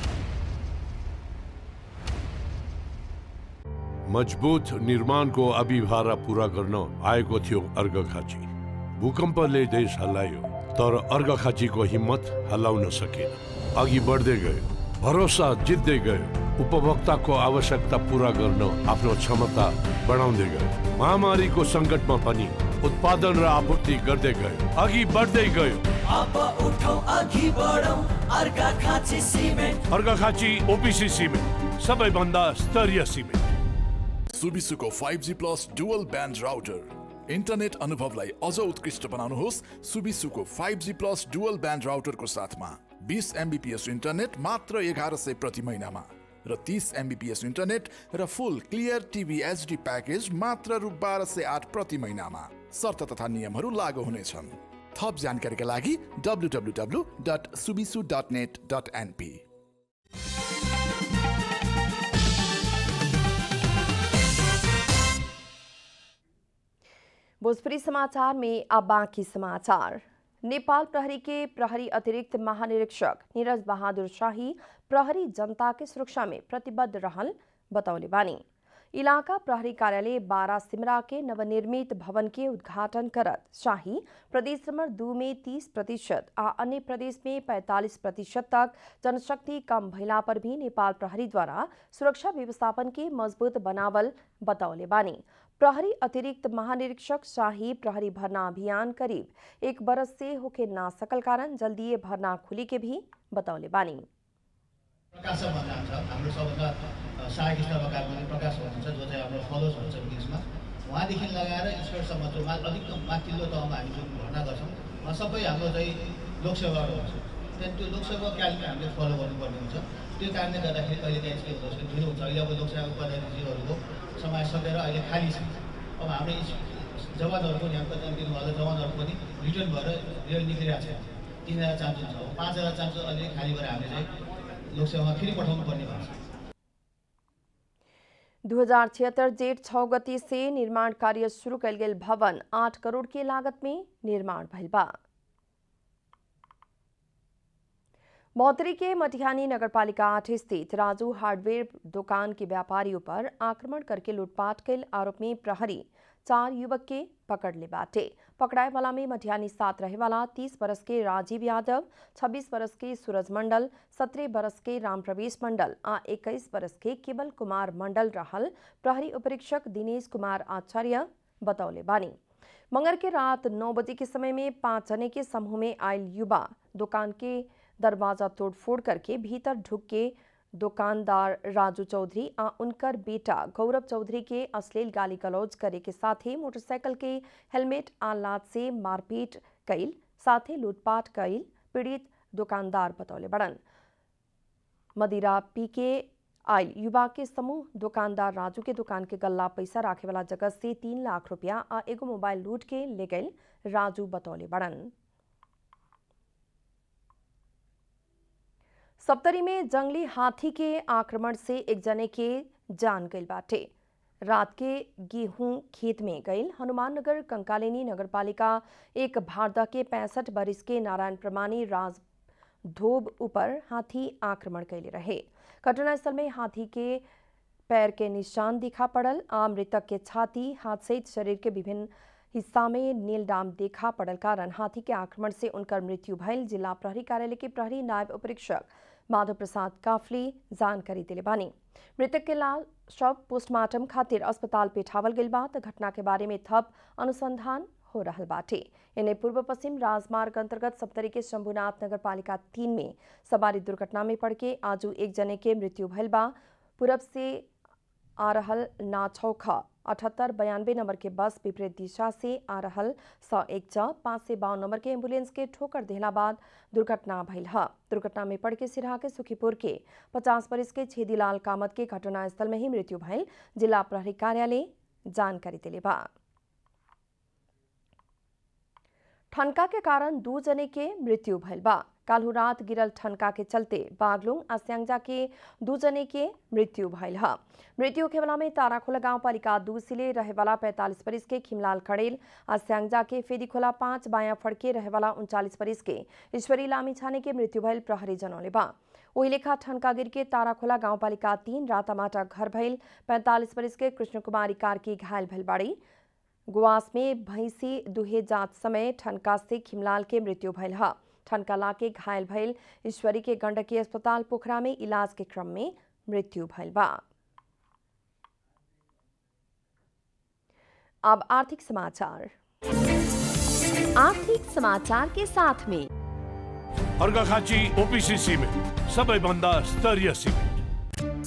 मजबुत निर्माणको अभिभारा पुरा गर्न आएको थियो अर्घखाँची भूकम्पले देश हल्लायो तर अर्घखाँचीको हिम्मत हल्लाउन सकेन अघि बढ्दै गयो भरोसा जित्दै गयो उपभोक्ताको आवश्यकता पुरा गर्न आफ्नो क्षमता बढाउँदै गयो महामारीको सङ्कटमा पनि उत्पादन र आपूर्ति गर्दै गयो अघि बढ्दै गयो अब उठौ अघि बढौ अर्का खाँची सिमेन्ट अर्घाखाँची ओपिसी सिमेन्ट सबैभन्दा स्तरीय सिमेन्ट सुबिसुको five G plus dual band router internet अनुभवलाई अझ उत्कृष्ट बनाउनुहोस् सुबिसुको five G plus dual band राउटरको साथमा बिस एमबिपिएस इन्टरनेट मात्र एघार सय प्रति महिनामा र तिस एमबिपिएस इन्टरनेट र full clear TV HD package मात्र रु बाह्र सय आठ प्रति महिनामा शर्त तथा नियमहरू लागू हुनेछन् थप जानकारीका लागि W W W dot Subisu dot net dot NP Bhojpuri समाचार में अब बाकी समाचार नेपाल प्रहरी के प्रहरी अतिरिक्त महानिरीक्षक नीरज बहादुर शाही प्रहरी जनता के सुरक्षा में प्रतिबद्ध रहल बतौले बानी इलाका प्रहरी कार्यालय बारा सिमरा के नवनिर्मित भवन के उद्घाटन करत शाही प्रदेश नंबर दू में 30 प्रतिशत आ अन्य प्रदेश में 45 प्रतिशत तक जनशक्ति कम भइला पर भी नेपाल प्रहरी द्वारा सुरक्षा व्यवस्थापन के मजबूत बनावल बतौले बानी प्रहरी अतिरिक्त महानिरीक्षक शाही प्रहरी भरना अभियान करीब एक बरस से होके ना सकल कारण जल्दी भरना खुली के भी बतौले बानी प्रकाशक भन्ने हुन्छ हाम्रो सबभन्दा सहायक स्तरका कार्य प्रकाश हुनुहुन्छ जो चाहिँ हाम्रो फलोज हुन्छ इङ्ग्लिसमा उहाँदेखि लगाएर स्कर्टसम्म जो मा अधिकतम माथिल्लो तहमा हामी जुन भर्ना गर्छौँ उहाँ सबै हाम्रो चाहिँ लोकसेवाहरू हुन्छ त्यहाँदेखि त्यो लोकसेवा क्यालेन्डर हामीले फलो गर्नुपर्ने हुन्छ त्यो कारणले गर्दाखेरि कहिले काहीँ के हुन्छ भने ढिलो हुन्छ अहिले अब लोकसेवा पदाधिकारीहरूको समय सकेर अहिले खाली छ अब हाम्रो जवानहरू पनि यहाँ दिनुभएको जवानहरू पनि रिटर्न भएर रेल निक्लिरहेको छ तिन हजार चान्स हुन्छ अब पाँच हजार चान्स अलिक खाली भएर हामीले चाहिँ लोकसेवामा फेरि पठाउनु पर्ने भएको छ दो हजार छिहत्तर जेठ छः गति से निर्माण कार्य शुरू कल गेल भवन आठ करोड़ के लागत में निर्माण भइल बा महोत्तरी के मटिहानी नगरपालिका आठ स्थित राजू हार्डवेयर दुकान के व्यापारियों पर आक्रमण करके लूटपाट कैल आरोप में प्रहरी चार युवक के पकड़ ले बाटे पकड़ाए वाला में मटिहानी सात रहे वाला तीस बरस के राजीव यादव छब्बीस बरस के सूरज मंडल सत्रह बरस के राम प्रवेश मंडल आ इक्कीस बरस के केवल कुमार मंडल रहल प्रहरी उपरीक्षक दिनेश कुमार आचार्य बतौले बानी मंगर के रात नौ बजे के समय में पांच जने के समूह में आयल युवा दुकान के दरवाजा तोड़फोड़ करके भीतर ढुक के दुकानदार राजू चौधरी आ उनकर बेटा गौरव चौधरी के अश्लील गाली गलौज करे के साथ ही मोटरसाइकिल के हेलमेट आ लात से मारपीट कैल साथ ही लूटपाट कैल पीड़ित दुकानदार बतौले बड़न मदिरा पी के आयल युवा के समूह दुकानदार राजू के दुकान के गल्ला पैसा राखे वाला जगह से तीन लाख रुपया आ एगो मोबाइल लूट के ले गए राजू बतौले बड़न सप्तरी में जंगली हाथी के आक्रमण से एक जने के जान गई बाटे रात के गेहूं खेत में गईल हनुमाननगर कंकालिनी नगरपालिका एक भारदा के पैंसठ बरिस के नारायण प्रमाणी राज धोब ऊपर हाथी आक्रमण कैले रहे घटनास्थल में हाथी के पैर के निशान दिखा पड़ल आ मृतक के छाती हाथ सहित शरीर के विभिन्न हिस्सा में नील डाम देखा पड़ल कारण हाथी के आक्रमण से उनकर मृत्यु भइल जिला प्रहरी कार्यालय के प्रहरी नायब उपरीक्षक माधव प्रसाद काफली जानकारी दिले बानी मृतक के लाश शव पोस्टमार्टम खातिर अस्पताल पेठावल गइल बा त घटना के बारे में थप अनुसंधान हो रहल बाटे इन्हें पूर्व पश्चिम राजमार्ग अंतर्गत सप्तरी के शंभुनाथ नगर पालिका तीन में सवारी दुर्घटना में पड़ के आजू एक जने के मृत्यु भइल बा पूरब से आ रहल नाछौखा अठहत्तर बयानबे नंबर के बस विपरीत दिशा से आ रहल स एक च पाँच से बावन नंबर के एम्बुलेंस के ठोकर देहला बाद दुर्घटना भइल ह दुर्घटना में पड़ के सिरहा के सुखीपुर के पचास बरिस के छेदीलाल कामत के घटनास्थल में ही मृत्यु भइल जिला प्रहरी कार्यालय जानकारी दिले बा ठनका के कारण दू जने के मृत्यु भइल बा काल्हू रात गिरल ठनका के चलते बागलुंग आ स्यांगजा के दू जने के मृत्यु भइल ह मृत्यु के वाला में ताराखोला गांव पालिका दू सिले रहे वाला पैंतालीस बरिस के खिमलाल खड़ेल आ स्यांगजा के फेदीखोला पांच बाया फड़के रहे वाला उनचालीस बरिस के ईश्वरी लामी छाने के मृत्यु भइल प्रहरी जनौले बा ओही लेखा ठनका गिर के ताराखोला गांव पालिका तीन रातामाटा घर भइल पैंतालीस बरिस के कृष्ण कुमारी कार्की घायल भइल बाड़ी गुआस में भैंसी दुहे जात समय ठनका से खिमलाल के मृत्यु भइल ह ठनका लाके घायल भइल ईश्वरी के गंडकी अस्पताल पोखरा में इलाज के क्रम में मृत्यु भइल बा अब आर्थिक समाचार आर्थिक समाचार के साथ में अर्घाखाँची ओपिसी सिमेन्ट सबैभन्दा स्तरीय सिमेन्ट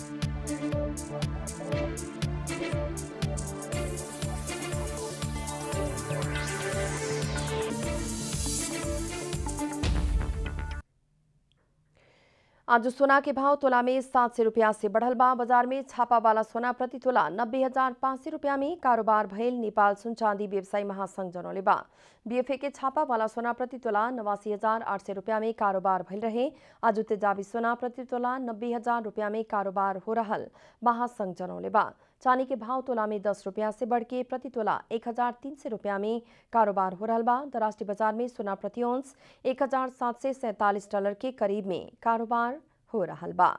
आज सोना के भाव तोला में सात सौ रुपया से बढ़ल बा बाजार में छापा वाला सोना प्रति तोला नब्बे हजार पाँच सौ रुपया में कारोबार भइल नेपाल सुन चांदी व्यवसायी महासंघ जनौले बा बीएफए के छापा वाला सोना प्रति तोला नवासी हजार आठ सौ रुपया में कारोबार भइल रहे आज तेजाबी सोना प्रति तोला नब्बे हजार रुपया में कारोबार हो रहल महासंघ जनौले बा चांदी के भाव तोला में दस रुपया से बढ़ के प्रति तोला एक हजार तीन सौ रुपया में कारोबार हो रहा बा अंतर्राष्ट्रीय बाजार में सोना प्रति औंस एक हजार सात सौ सैंतालीस डॉलर के करीब में कारोबार हो रहा बा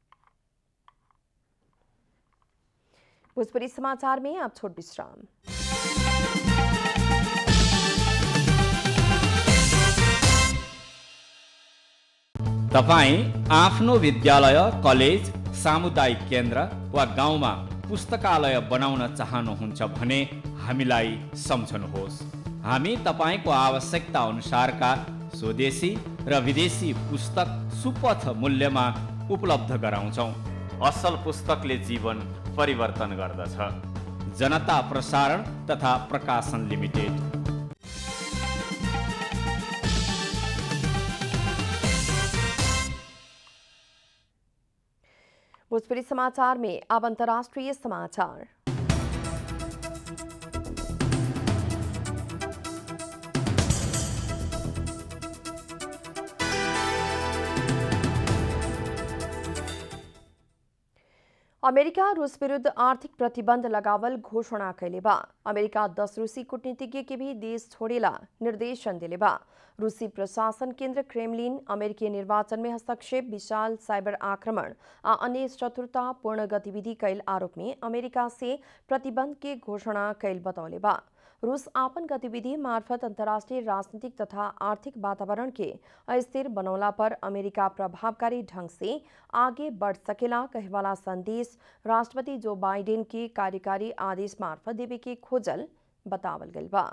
भोजपुरी समाचार में आप छोट विश्राम तपाईँ आफ्नो विद्यालय कलेज सामुदायिक केन्द्र वा गाउँमा पुस्तकालय बनाउन चाहनुहुन्छ भने हामीलाई सम्झनुहोस् हामी तपाईँको आवश्यकता अनुसारका स्वदेशी र विदेशी पुस्तक सुपथ मूल्यमा उपलब्ध गराउँछौँ असल पुस्तकले जीवन परिवर्तन गर्दछ जनता प्रसारण तथा प्रकाशन लिमिटेड भोजपुरी समाचार में अब अंतर्राष्ट्रीय समाचार अमेरिका रूस विरुद्ध आर्थिक प्रतिबंध लगावल घोषणा कैले बा अमेरिका दस रूसी कूटनीतिज्ञ के भी देश छोड़ेला निर्देशन दिले बा रूसी प्रशासन केंद्र क्रेमलिन अमेरिकी निर्वाचन में हस्तक्षेप विशाल साइबर आक्रमण आ अन्य चतुरतापूर्ण गतिविधि कैल आरोप में अमेरिका से प्रतिबंध के घोषणा कैल बतौले बा रूस आपन गतिविधि मार्फत अंतर्राष्ट्रीय राजनीतिक तथा आर्थिक वातावरण के अस्थिर बनौला पर अमेरिका प्रभावकारी ढंग से आगे बढ़ सकेला कहवाला संदेश राष्ट्रपति जो बाइडेन के कार्यकारी आदेश मार्फत देवे के खोजल बतावल गइल बा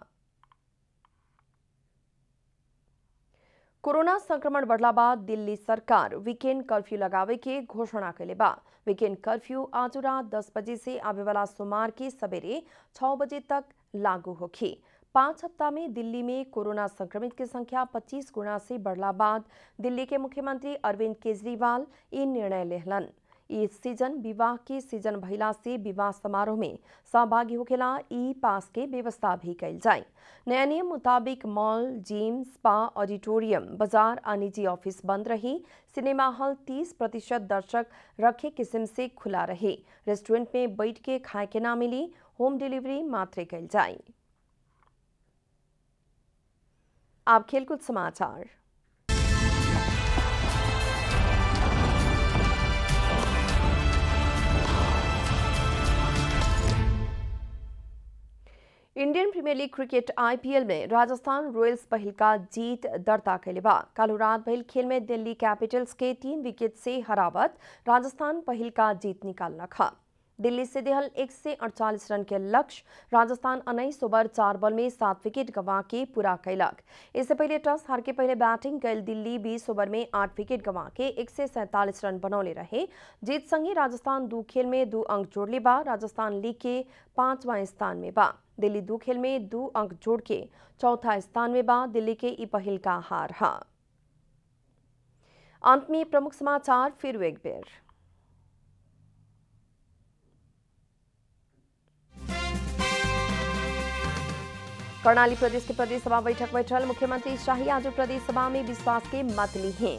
कोरोना संक्रमण बढ़ला बाद दिल्ली सरकार वीकेंड कर्फ्यू लगावे के घोषणा कैले बा वीकेंड कर्फ्यू आज रात दस बजे से आवे वाला सोमवार के सवेरे छह बजे तक लागू होखी पाँच हफ्ता में दिल्ली में कोरोना संक्रमित की संख्या 25 गुना से बढ़ला बाद दिल्ली के मुख्यमंत्री अरविंद केजरीवाल ये निर्णय लेहलन इस सीजन विवाह के सीजन भइला से विवाह समारोह में सहभागी होखेला ई पास के व्यवस्था भी कैल जाए नया नियम मुताबिक मॉल जिम स्पा ऑडिटोरियम बाजार आ निजी ऑफिस बंद रही सिनेमा हॉल 30 प्रतिशत दर्शक रखे किस्म से खुला रहे रेस्टोरेंट में बैठ के खाए के ना मिली होम डिलीवरी मात्र कैल जाए आप खेलकूद समाचार Indian Premier League cricket IPL में राजस्थान रॉयल्स पहिल का जीत दर्ता कैले बा कालू रात भइल खेल में दिल्ली कैपिटल्स के तीन विकेट से हरावत राजस्थान पहिल का जीत निकाल रखा दिल्ली से देहल एक से अड़चालीस रन के लक्ष्य राजस्थान उन्नीस ओवर चार बॉल में सात विकेट गंवा के पूरा कैलक इससे पहले टॉस हार के पहले बैटिंग कैल दिल्ली बीस ओवर में आठ विकेट गंवा के एक से सैंतालीस रन बनौले रहे जीत संगे राजस्थान दो खेल में दो अंक जोड़ले बा राजस्थान लीग के पांचवा स्थान में बा दिल्ली दो खेल में दो अंक जोड़ के चौथा स्थान में बा दिल्ली के ई पहिल का हार हा अंत में प्रमुख समाचार फिर एक बेर कर्णाली प्रदेश के प्रदेश सभा बैठक बैठल मुख्यमंत्री शाही आज प्रदेश सभा में विश्वास के मत ली हैं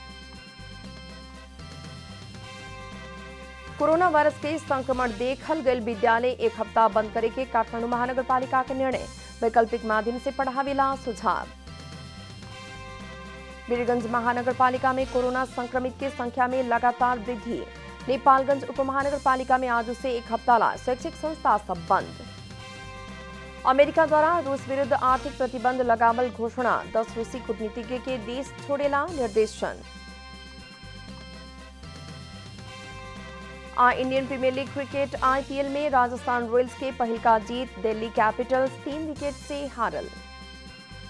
कोरोना वायरस के संक्रमण देखल गए विद्यालय एक हफ्ता बंद करे के काठमांडू महानगर पालिका के निर्णय वैकल्पिक माध्यम से पढ़ावेला सुझाव वीरगंज महानगर पालिका में कोरोना संक्रमित के संख्या में लगातार वृद्धि नेपालगंज उप महानगर पालिका में आज से एक हफ्ता ला शैक्षिक संस्था सब बंद अमेरिका द्वारा रूस विरुद्ध आर्थिक प्रतिबंध लगावल घोषणा दस रूसी कूटनीतिज्ञ के देश छोड़ेला निर्देशन आ Indian Premier League cricket IPL में राजस्थान रॉयल्स के पहल का जीत दिल्ली कैपिटल्स तीन विकेट से हारल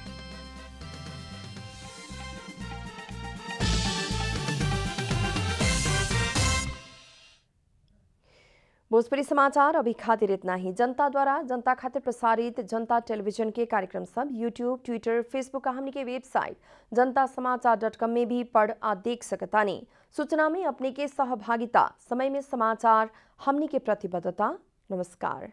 भोजपुरी समाचार अभी खातिर इतना ही जनता द्वारा जनता खातिर प्रसारित जनता टेलीविजन के कार्यक्रम सब यूट्यूब ट्विटर फेसबुक का हमने के वेबसाइट जनता समाचार डॉट कॉम में भी पढ़ आ देख सकतानी सूचना में अपने के सहभागिता समय में समाचार हमने के प्रतिबद्धता नमस्कार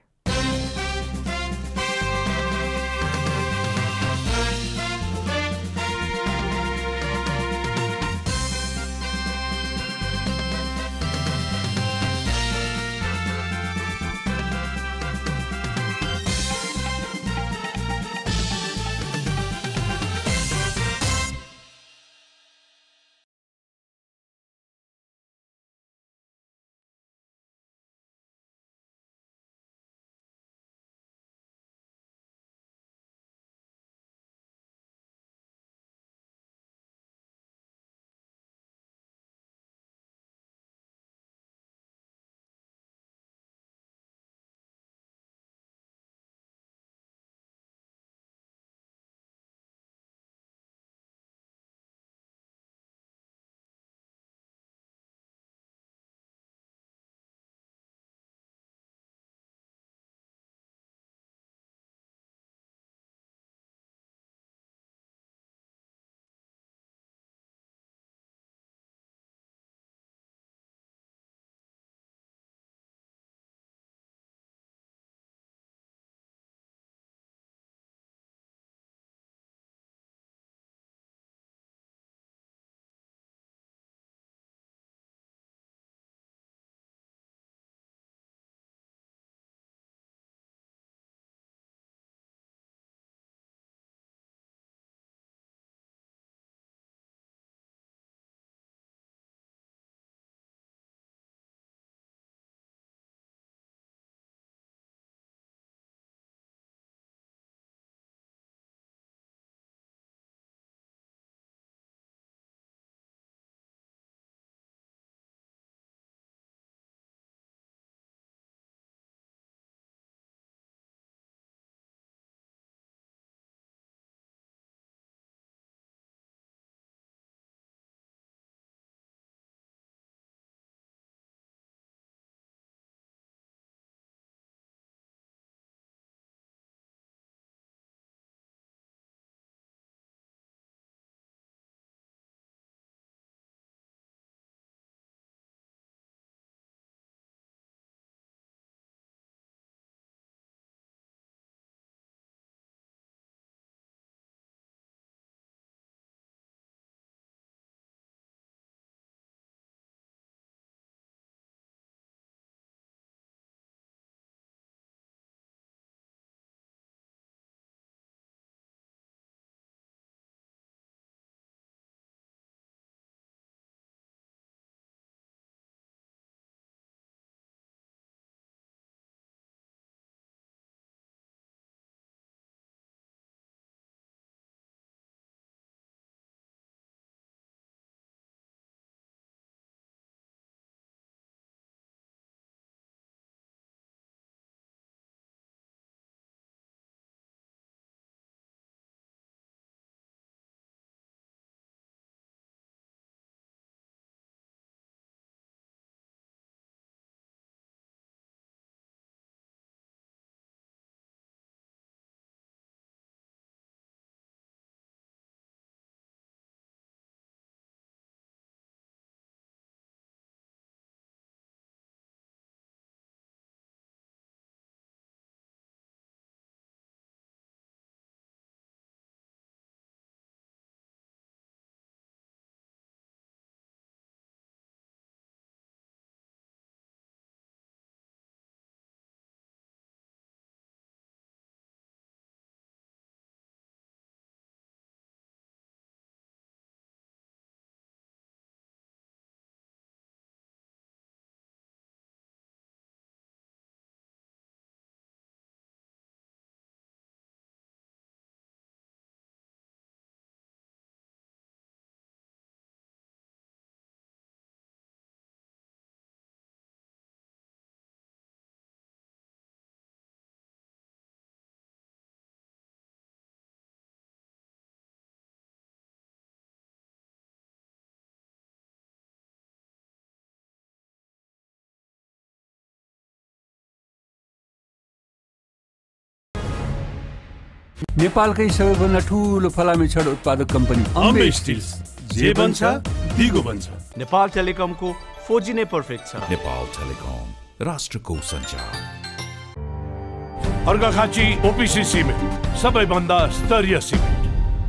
नेपालकै सबैभन्दा ठुलो फलामे छड उत्पादक कम्पनी अम्बे स्टिल्स जे बन्छ दिगो बन्छ नेपाल टेलिकमको फोर जी नै पर्फेक्ट छ नेपाल टेलिकम राष्ट्रको सञ्चार अर्घाखाँची ओपिसी सिमेन्ट सबैभन्दा स्तरीय सिमेन्ट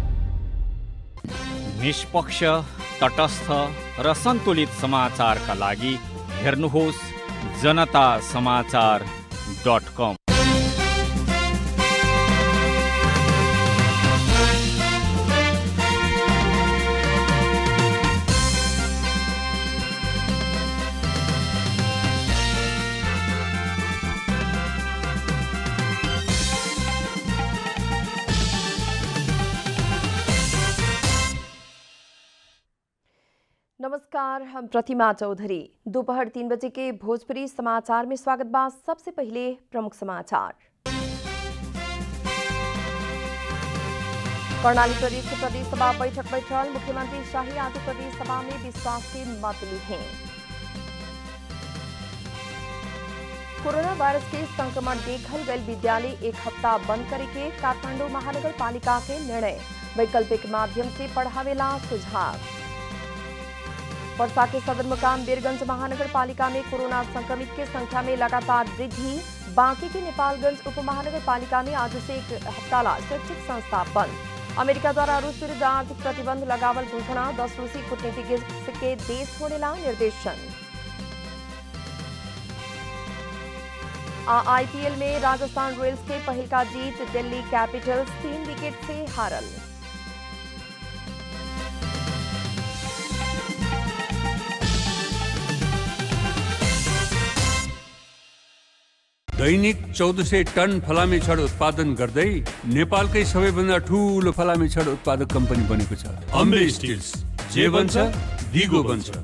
निष्पक्ष तटस्थ र सन्तुलित समाचारका लागि हेर्नुहोस् जनता समाचार डट कम नमस्कार हम प्रतिमा चौधरी दोपहर तीन बजे के भोजपुरी समाचार में स्वागत बा सबसे पहले प्रमुख समाचार कर्णाली प्रदेश के प्रदेश सभा बैठक बैठल मुख्यमंत्री शाही आज प्रदेश सभा में विश्वास के मत ली हैं कोरोना वायरस के संक्रमण देखल गए विद्यालय एक हफ्ता बंद करे के काठमांडू महानगर पालिका के निर्णय वैकल्पिक माध्यम से पढ़ावेला सुझाव वर्षा के सदर मुकाम बीरगंज महानगर पालिका में कोरोना संक्रमित के संख्या में लगातार वृद्धि बांकी के नेपालगंज उप महानगर पालिका में आज से एक हफ्ता ला शैक्षिक संस्था बंद अमेरिका द्वारा रूस विरुद्ध आर्थिक प्रतिबंध लगावल घोषणा दस रूसी कूटनीतिज्ञ के देश छोड़ेला निर्देशन आईपीएल में राजस्थान रॉयल्स के पहल का जीत दिल्ली कैपिटल्स तीन विकेट से हारल दैनिक चौध सय टन फलामे छड उत्पादन गर्दै नेपालकै सबैभन्दा ठुलो फलामे छड उत्पादक कम्पनी बनेको छ अम्बे स्टिल्स जे बन्छ दिगो बन्छ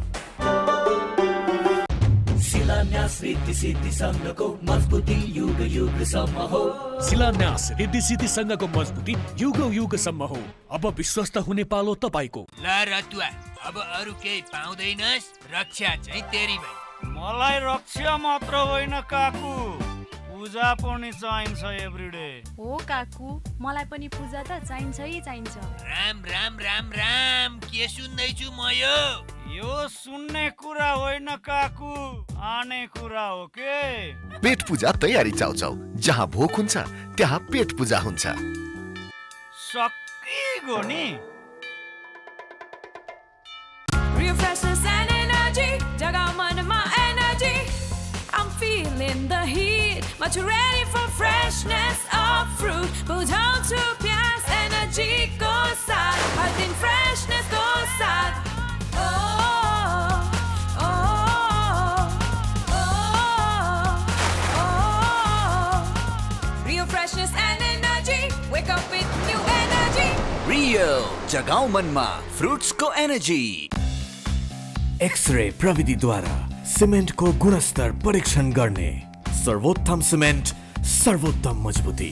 शिलान्यास रीति सिद्धि सङ्घको मजबुती युग युगसम्म हो शिलान्यास रिद्धि सिद्धि सङ्घको मजबुती युग युगसम्म हो अब विश्वस्त हुने पालो तपाईँको ल रतुवा अब अरू केही पाउँदैनस् रक्षा चाहिँ तेरी भाइ मलाई रक्षा मात्र होइन काकु पूजा पनि चाहिन्छ एभ्रिडे हो काकु मलाई पनि पूजा त चाहिन्छ है चाहिन्छ राम राम राम राम के सुन्दैछु म यो यो सुन्ने कुरा होइन काकु आने कुरा हो के पेट पूजा तयारी चाउचाउ जहाँ भोक हुन्छ त्यहाँ पेट पूजा हुन्छ सकिगयो नि Real freshness and energy, jagao man my energy. I'm feeling the heat, but you're ready for freshness of fruit. Pull down to pias, energy go sad, hot in freshness go sad. Oh, oh, oh, oh. Real freshness and energy, wake up with new energy. Real जगाऊ मनमा फ्रुट्सको energy x ray प्रविधिद्वारा सिमेन्टको गुणस्तर परीक्षण गर्ने सर्वोत्तम cement सर्वोत्तम मजबुती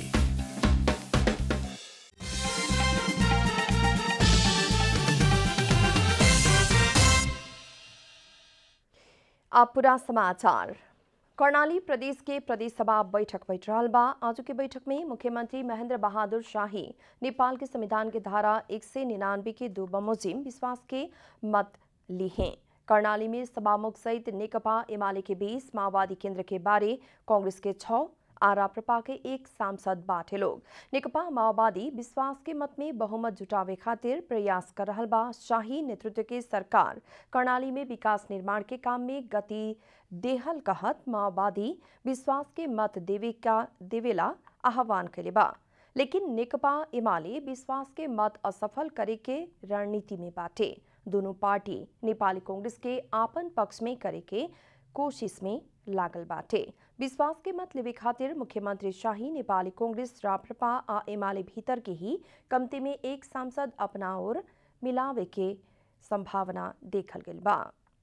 अब पूरा समाचार कर्णाली प्रदेश के प्रदेश सभा बैठक बैठ रहा बा आज की बैठक में मुख्यमंत्री महेंद्र बहादुर शाही नेपाल के संविधान के धारा एक सौ निन्यानवे के दो बमोजिम विश्वास के मत ली हैं कर्णाली में सभामुख सहित नेकपा एमाले के बीस माओवादी केंद्र के बारे कांग्रेस के छह आरा प्रपा के एक सांसद बाटे लोग नेकपा माओवादी विश्वास के मत में बहुमत जुटावे खातिर प्रयास कर रहा बा शाही नेतृत्व के सरकार कर्णाली में विकास निर्माण के काम में गति देहल कहत माओवादी विश्वास के मत देवे का देवेला आह्वान करे बा लेकिन नेकपा एमाले विश्वास के मत असफल करे के रणनीति में बाटे दोनों पार्टी नेपाली कांग्रेस के आपन पक्ष में करे के कोशिश में लागल बाटे विश्वास के मत लेवे खातिर मुख्यमंत्री शाही नेपाली कांग्रेस राप्रपा आ एमाले भीतर के ही कमती में एक सांसद अपना ओर मिलावे के संभावना देखल गई बा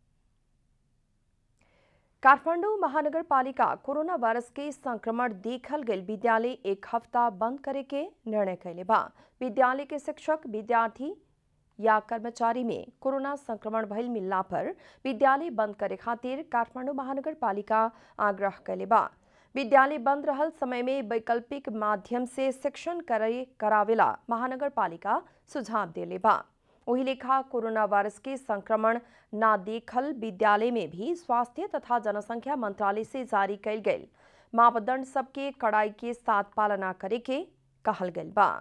काठमाडौँ महानगरपालिका कोरोना वायरस के संक्रमण देखल गई विद्यालय एक हफ्ता बंद करे के निर्णय कैले बा विद्यालय के शिक्षक विद्यार्थी या कर्मचारी में कोरोना संक्रमण भइल मिलला पर विद्यालय बंद करे खातिर काठमाडौँ महानगरपालिका आग्रह कैले बा विद्यालय बंद रहल समय में वैकल्पिक माध्यम से शिक्षण करे करावेला महानगर पालिका सुझाव देले बा वही लेखा कोरोना वायरस के संक्रमण ना देखल विद्यालय में भी स्वास्थ्य तथा जनसंख्या मंत्रालय से जारी कैल गई मापदंड सबके कड़ाई के साथ पालना करे के कहल गई बा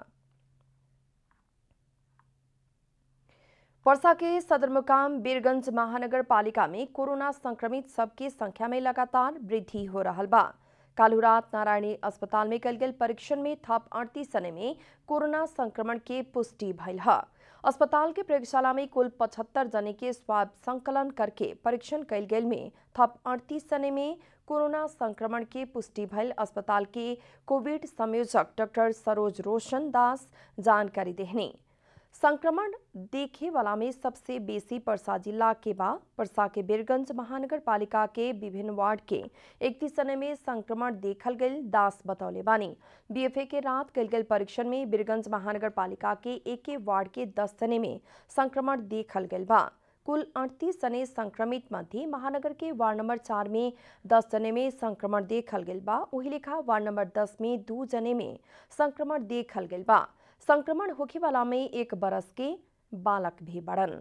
वर्षा के सदरमुकाम बीरगंज महानगर पालिका में कोरोना संक्रमित सबके संख्या में लगातार वृद्धि हो रहा बा कालू रात नारायणी अस्पताल में कल गल परीक्षण में थप अड़तीस सने में कोरोना संक्रमण के पुष्टि भइल है अस्पताल के प्रयोगशाला में कुल पचहत्तर जने के स्वाब संकलन करके परीक्षण कैल गेल में थप अड़तीस जने में कोरोना संक्रमण के पुष्टि भइल अस्पताल के कोविड संयोजक डॉक्टर सरोज रोशन दास जानकारी देहने संक्रमण देखे वाला में सबसे बेसी परसा जिला के बा परसा के बीरगंज महानगर पालिका के विभिन्न वार्ड के इकतीस सने में संक्रमण देखल गई दास बतौले बानी बीएफए के रात कल गल परीक्षण में बीरगंज महानगर पालिका के एक वार्ड के दस सने में संक्रमण देखल गई बा कुल अड़तीस जने संक्रमित मध्य महानगर के वार्ड नंबर चार में दस जने में संक्रमण देखल गई बा वही लेखा वार्ड नंबर दस में दो जने में संक्रमण देखल गई बा संक्रमण होखे वाला में एक बरस के बालक भी बढ़न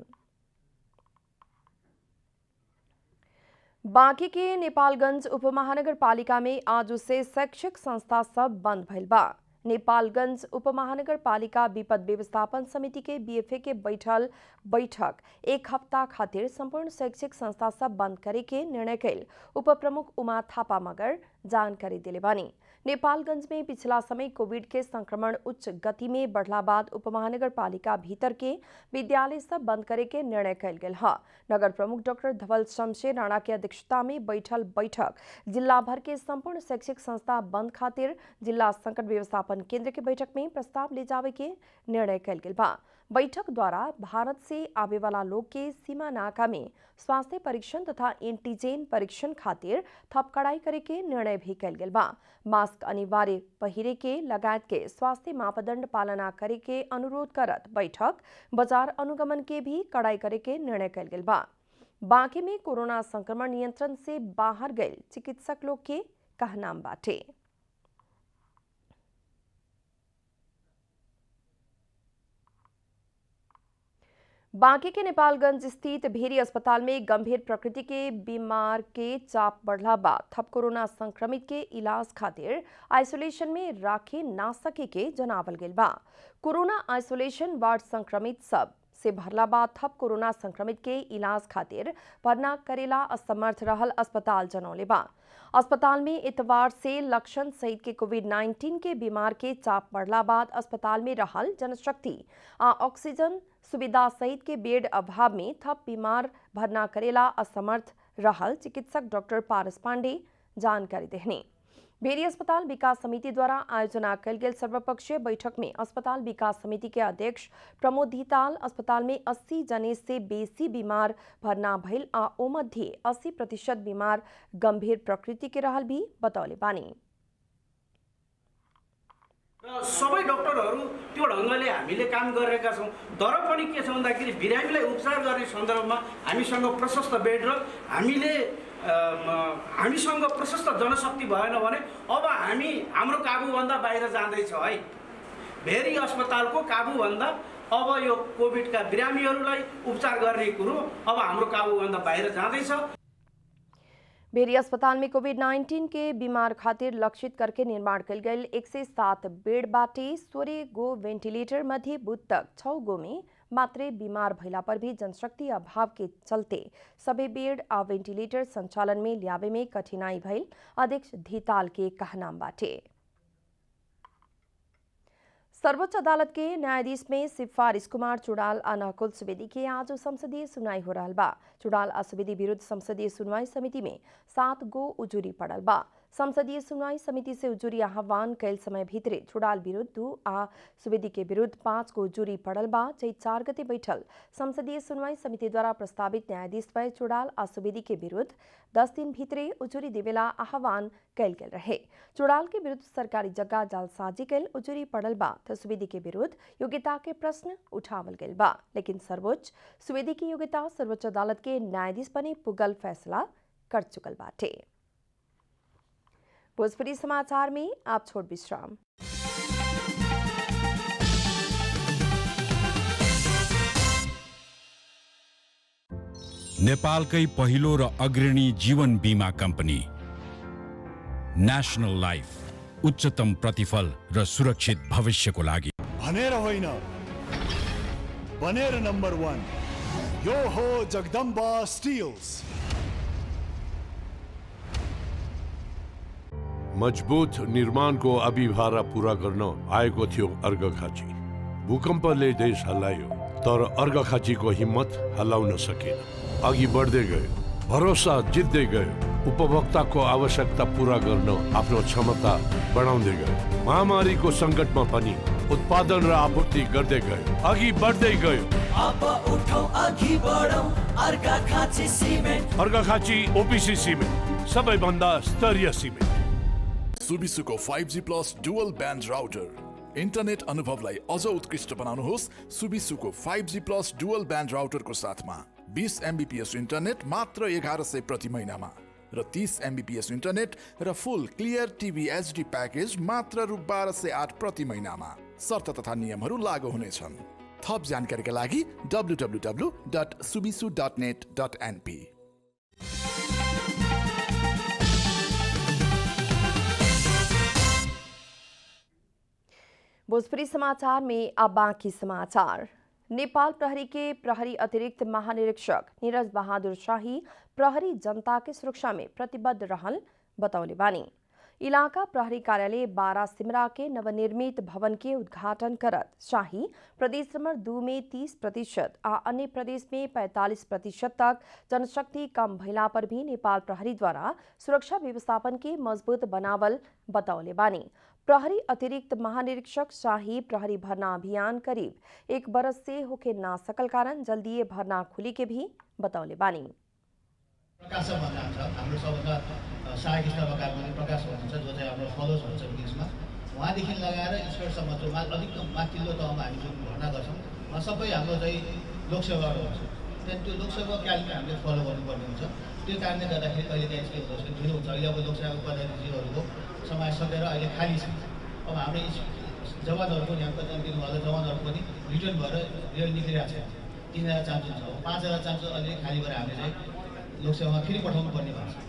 बांकी के नेपालगंज उपमहानगर पालिका में आज से शैक्षिक संस्था सब बंद भइल बा नेपालगंज उपमहानगर पालिका विपद व्यवस्थापन समिति के बीएफए के बैठल बैठक एक हफ्ता खातिर संपूर्ण शैक्षिक संस्था सब बंद करे के निर्णय कैल उप प्रमुख उमा थापा मगर जानकारी दिले बानी नेपालगंज में पिछला समय कोविड के संक्रमण उच्च गति में बढ़ला बाद उपमहानगर पालिका भीतर के विद्यालय सब बंद करे के निर्णय कैल गेल है नगर प्रमुख डॉक्टर धवल शमशेर राणा के अध्यक्षता में बैठल बैठक जिला भर के संपूर्ण शैक्षिक संस्था बंद खातिर जिला संकट व्यवस्थापन केंद्र के बैठक में प्रस्ताव ले जावे के निर्णय कैल गेल बा बैठक द्वारा भारत से आवे वाला लोग के सीमा नाका में स्वास्थ्य परीक्षण तथा एंटीजेन परीक्षण खातिर थप कड़ाई करे के निर्णय भी कैल गेल बा मास्क अनिवार्य पहिरे के लगायत के स्वास्थ्य मापदंड पालना करे के अनुरोध करत बैठक बाजार अनुगमन के भी कड़ाई करे के निर्णय कैल गेल बा बांके में कोरोना संक्रमण नियंत्रण से बाहर गए चिकित्सक लोग के कहनाम बाटे बांके के नेपालगंज स्थित भेरी अस्पताल में गंभीर प्रकृति के बीमार के चाप बढ़ला बाद थप कोरोना संक्रमित के इलाज खातिर आइसोलेशन में राखे ना सके के जनावल गेल बा कोरोना आइसोलेशन वार्ड संक्रमित सब से भरला बाद थप कोरोना संक्रमित के इलाज खातिर भरना करेला असमर्थ रहल अस्पताल जनौले बा अस्पताल में इतवार से लक्षण सहित के कोविड 19 के बीमार के चाप बढ़ला बाद अस्पताल में रहल जनशक्ति आ ऑक्सीजन सुविधा सहित के बेड अभाव में थप बीमार भरना करेला असमर्थ रहल चिकित्सक डॉक्टर पारस पांडे जानकारी देहने भेरी अस्पताल विकास समिति द्वारा आयोजना कल गेल सर्वपक्षीय बैठक में अस्पताल विकास समिति के अध्यक्ष प्रमोद धिताल अस्पताल में 80 जने से बेसी बीमार भरना भइल आ ओ मध्ये 80 प्रतिशत बीमार गंभीर प्रकृति के रहल भी बतौले बानी र सबै डक्टरहरू त्यो ढङ्गले हामीले काम गरेका छौँ तर पनि के छ भन्दाखेरि बिरामीलाई उपचार गर्ने सन्दर्भमा हामीसँग प्रशस्त बेड र हामीले हामीसँग प्रशस्त जनशक्ति भएन भने अब हामी हाम्रो काबुभन्दा बाहिर जाँदैछ है भेरी अस्पतालको काबुभन्दा अब यो कोभिडका बिरामीहरूलाई उपचार गर्ने कुरो अब हाम्रो काबुभन्दा बाहिर जाँदैछ भेरी अस्पताल में कोविड 19 के बीमार खातिर लक्षित करके निर्माण कल गए एक से सात बेड बाटे सोरे गो वेंटिलेटर मध्य बुध तक छ गो में मात्रै बीमार भइला पर भी जनशक्ति अभाव के चलते सबै बेड आ वेंटिलेटर संचालन में ल्यावे में कठिनाई भइल अध्यक्ष धिताल के कहनाम बाटे सर्वोच्च अदालत के न्यायाधीश में सिफारिश कुमार चुड़ाल आ नकुल सुवेदी के आज संसदीय सुनवाई हो रहा बा चुड़ाल आ सुवेदी विरुद्ध संसदीय सुनवाई समिति में सात गो उजुरी पड़ल बा संसदीय सुनवाई समिति से उजुरी आह्वान कैल समय भीतरे चुड़ाल विरुद्ध दू आ सुवेदी के विरुद्ध पाँच गो उजुरी पड़ल बा जै चार गते बैठल संसदीय सुनवाई समिति द्वारा प्रस्तावित न्यायाधीश पर चुड़ाल आ सुवेदी के विरुद्ध दस दिन भीतरे उजुरी देवेला आह्वान कैल गेल रहे चुड़ाल के विरुद्ध सरकारी जगह जालसाजी कैल उजुरी पड़ल बा तो सुवेदी के विरुद्ध योग्यता के प्रश्न उठावल गेल बा लेकिन सर्वोच्च सुवेदी की योग्यता सर्वोच्च अदालत के न्यायाधीश बने पुगल फैसला कर चुकल बाटे भोजपुरी समाचार में आप छोड़ विश्राम नेपालकै पहिलो र अग्रणी जीवन बिमा कम्पनी नेसनल लाइफ उच्चतम प्रतिफल र सुरक्षित भविष्यको लागि भनेर होइन बनेर नम्बर वान यो हो जगदम्बा स्टिल्स मजबुत निर्माणको अभिभारा पुरा गर्न आएको थियो अर्घखाँची भूकम्पले देश हल्लायो तर अर्घखाँचीको हिम्मत हल्लाउन सकेन अघि बढ्दै गयो भरोसा जित्दै गयो उपभोक्ताको आवश्यकता पूरा गर्न आफ्नो क्षमता बढाउँदै गयो महामारीको सङ्कटमा पनि उत्पादन र आपूर्ति गर्दै गयो अघि बढ्दै गयो अब उठौ अघि बढौ अर्का खाँची सिमेन्ट अर्घखाँची ओपिसी सिमेन्ट सबैभन्दा स्तरीय सिमेन्ट सुबिसुको five G plus dual band router internet अनुभवलाई अझ उत्कृष्ट बनाउनुहोस् सुबिसुको five G plus dual band राउटरको साथमा बिस एमबिपिएस इन्टरनेट मात्र एघार सय प्रति महिनामा र तिस एमबिपिएस इन्टरनेट र full clear TV HD package मात्र रु बाह्र सय आठ प्रति महिनामा शर्त तथा नियमहरू लागू हुनेछन् थप जानकारीका लागि W W W dot Subisu dot net dot NP Bhojpuri समाचार में अब बाकी समाचार नेपाल प्रहरी के प्रहरी अतिरिक्त महानिरीक्षक नीरज बहादुर शाही प्रहरी जनता के सुरक्षा में प्रतिबद्ध रहल बतौले बानी इलाका प्रहरी कार्यालय बारा सिमरा के नवनिर्मित भवन के उद्घाटन करत शाही प्रदेश नंबर दू में तीस प्रतिशत आ अन्य प्रदेश में पैंतालीस प्रतिशत तक जनशक्ति कम भइला पर भी नेपाल प्रहरी द्वारा सुरक्षा व्यवस्थापन के मजबूत बनावल बतौले बानी प्रहरी अतिरिक्त महानिरीक्षक शाही प्रहरी भरना अभियान करीब एक बरस से होके ना सकल कारण जल्दी भरना खुली के भी बतौले बानी प्रकाश भन्ने हुन्छ हाम्रो सबभन्दा सहायक स्तरका पनि प्रकाश हुनुहुन्छ जो चाहिँ हाम्रो फलोज हुन्छ इङ्ग्लिसमा उहाँदेखि लगाएर स्पेयरसम्म जो मा अधिकतम माथिल्लो तहमा हामी जुन भर्ना गर्छौँ उहाँ सबै हाम्रो चाहिँ लोकसेवाहरू हुन्छ त्यहाँदेखि त्यो लोकसेवा क्यालेन्डर हामीले फलो गर्नुपर्ने हुन्छ त्यो कारणले गर्दाखेरि कहिले काहीँ के हुन्छ ढिलो हुन्छ अहिले अब लोकसेवा पदाधिकारीहरूको समय सकेर अहिले खाली छ अब हाम्रो जवानहरू पनि यहाँ कति दिनुभएको जवानहरू पनि रिटर्न भएर रेल निक्लिरहेको छ तिन हजार चान्स हुन्छ पाँच हजार चान्स अलिअलि खाली भएर हामीले चाहिँ लोकसेवामा फेरि पठाउनु पर्ने भएको छ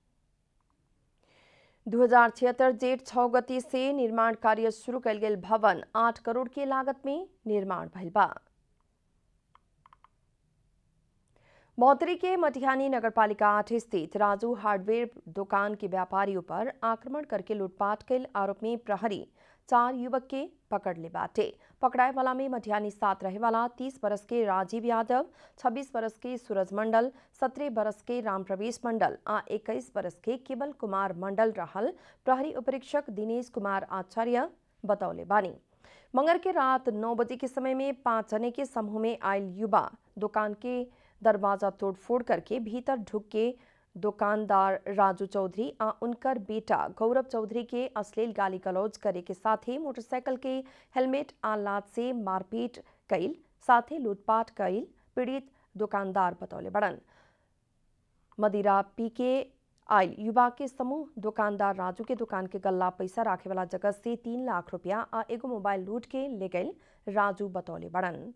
दो हजार छिहत्तर जेठ छः गति से निर्माण कार्य शुरू कल गेल भवन आठ करोड़ के लागत में निर्माण भइल बा मौतरी के मटिहानी नगरपालिका आठ स्थित राजू हार्डवेयर दुकान के व्यापारियों पर आक्रमण करके लूटपाट के आरोप में प्रहरी चार युवक के पकड़ ले बाटे पकड़ाए वाला में मटिहानी साथ रहे वाला तीस बरस के राजीव यादव छब्बीस बरस के सूरज मंडल सत्रह बरस के राम प्रवेश मंडल आ इक्कीस बरस के केवल कुमार मंडल रहल प्रहरी उपरीक्षक दिनेश कुमार आचार्य बतौले बानी मंगर के रात नौ बजे के समय में पांच जने के समूह में आयल युवा दुकान के दरवाजा तोड़फोड़ करके भीतर ढुक के दुकानदार राजू चौधरी आ उनकर बेटा गौरव चौधरी के अश्लील गाली गलौज करे के साथ ही मोटरसाइकिल के हेलमेट आ लात से मारपीट कैल साथ ही लूटपाट कैल पीड़ित दुकानदार बतौले बड़न मदिरा पी के आयल युवा के समूह दुकानदार राजू के दुकान के गल्ला पैसा राखे वाला जगह से तीन लाख रुपया आ एगो मोबाइल लूट के ले गए राजू बतौले बड़न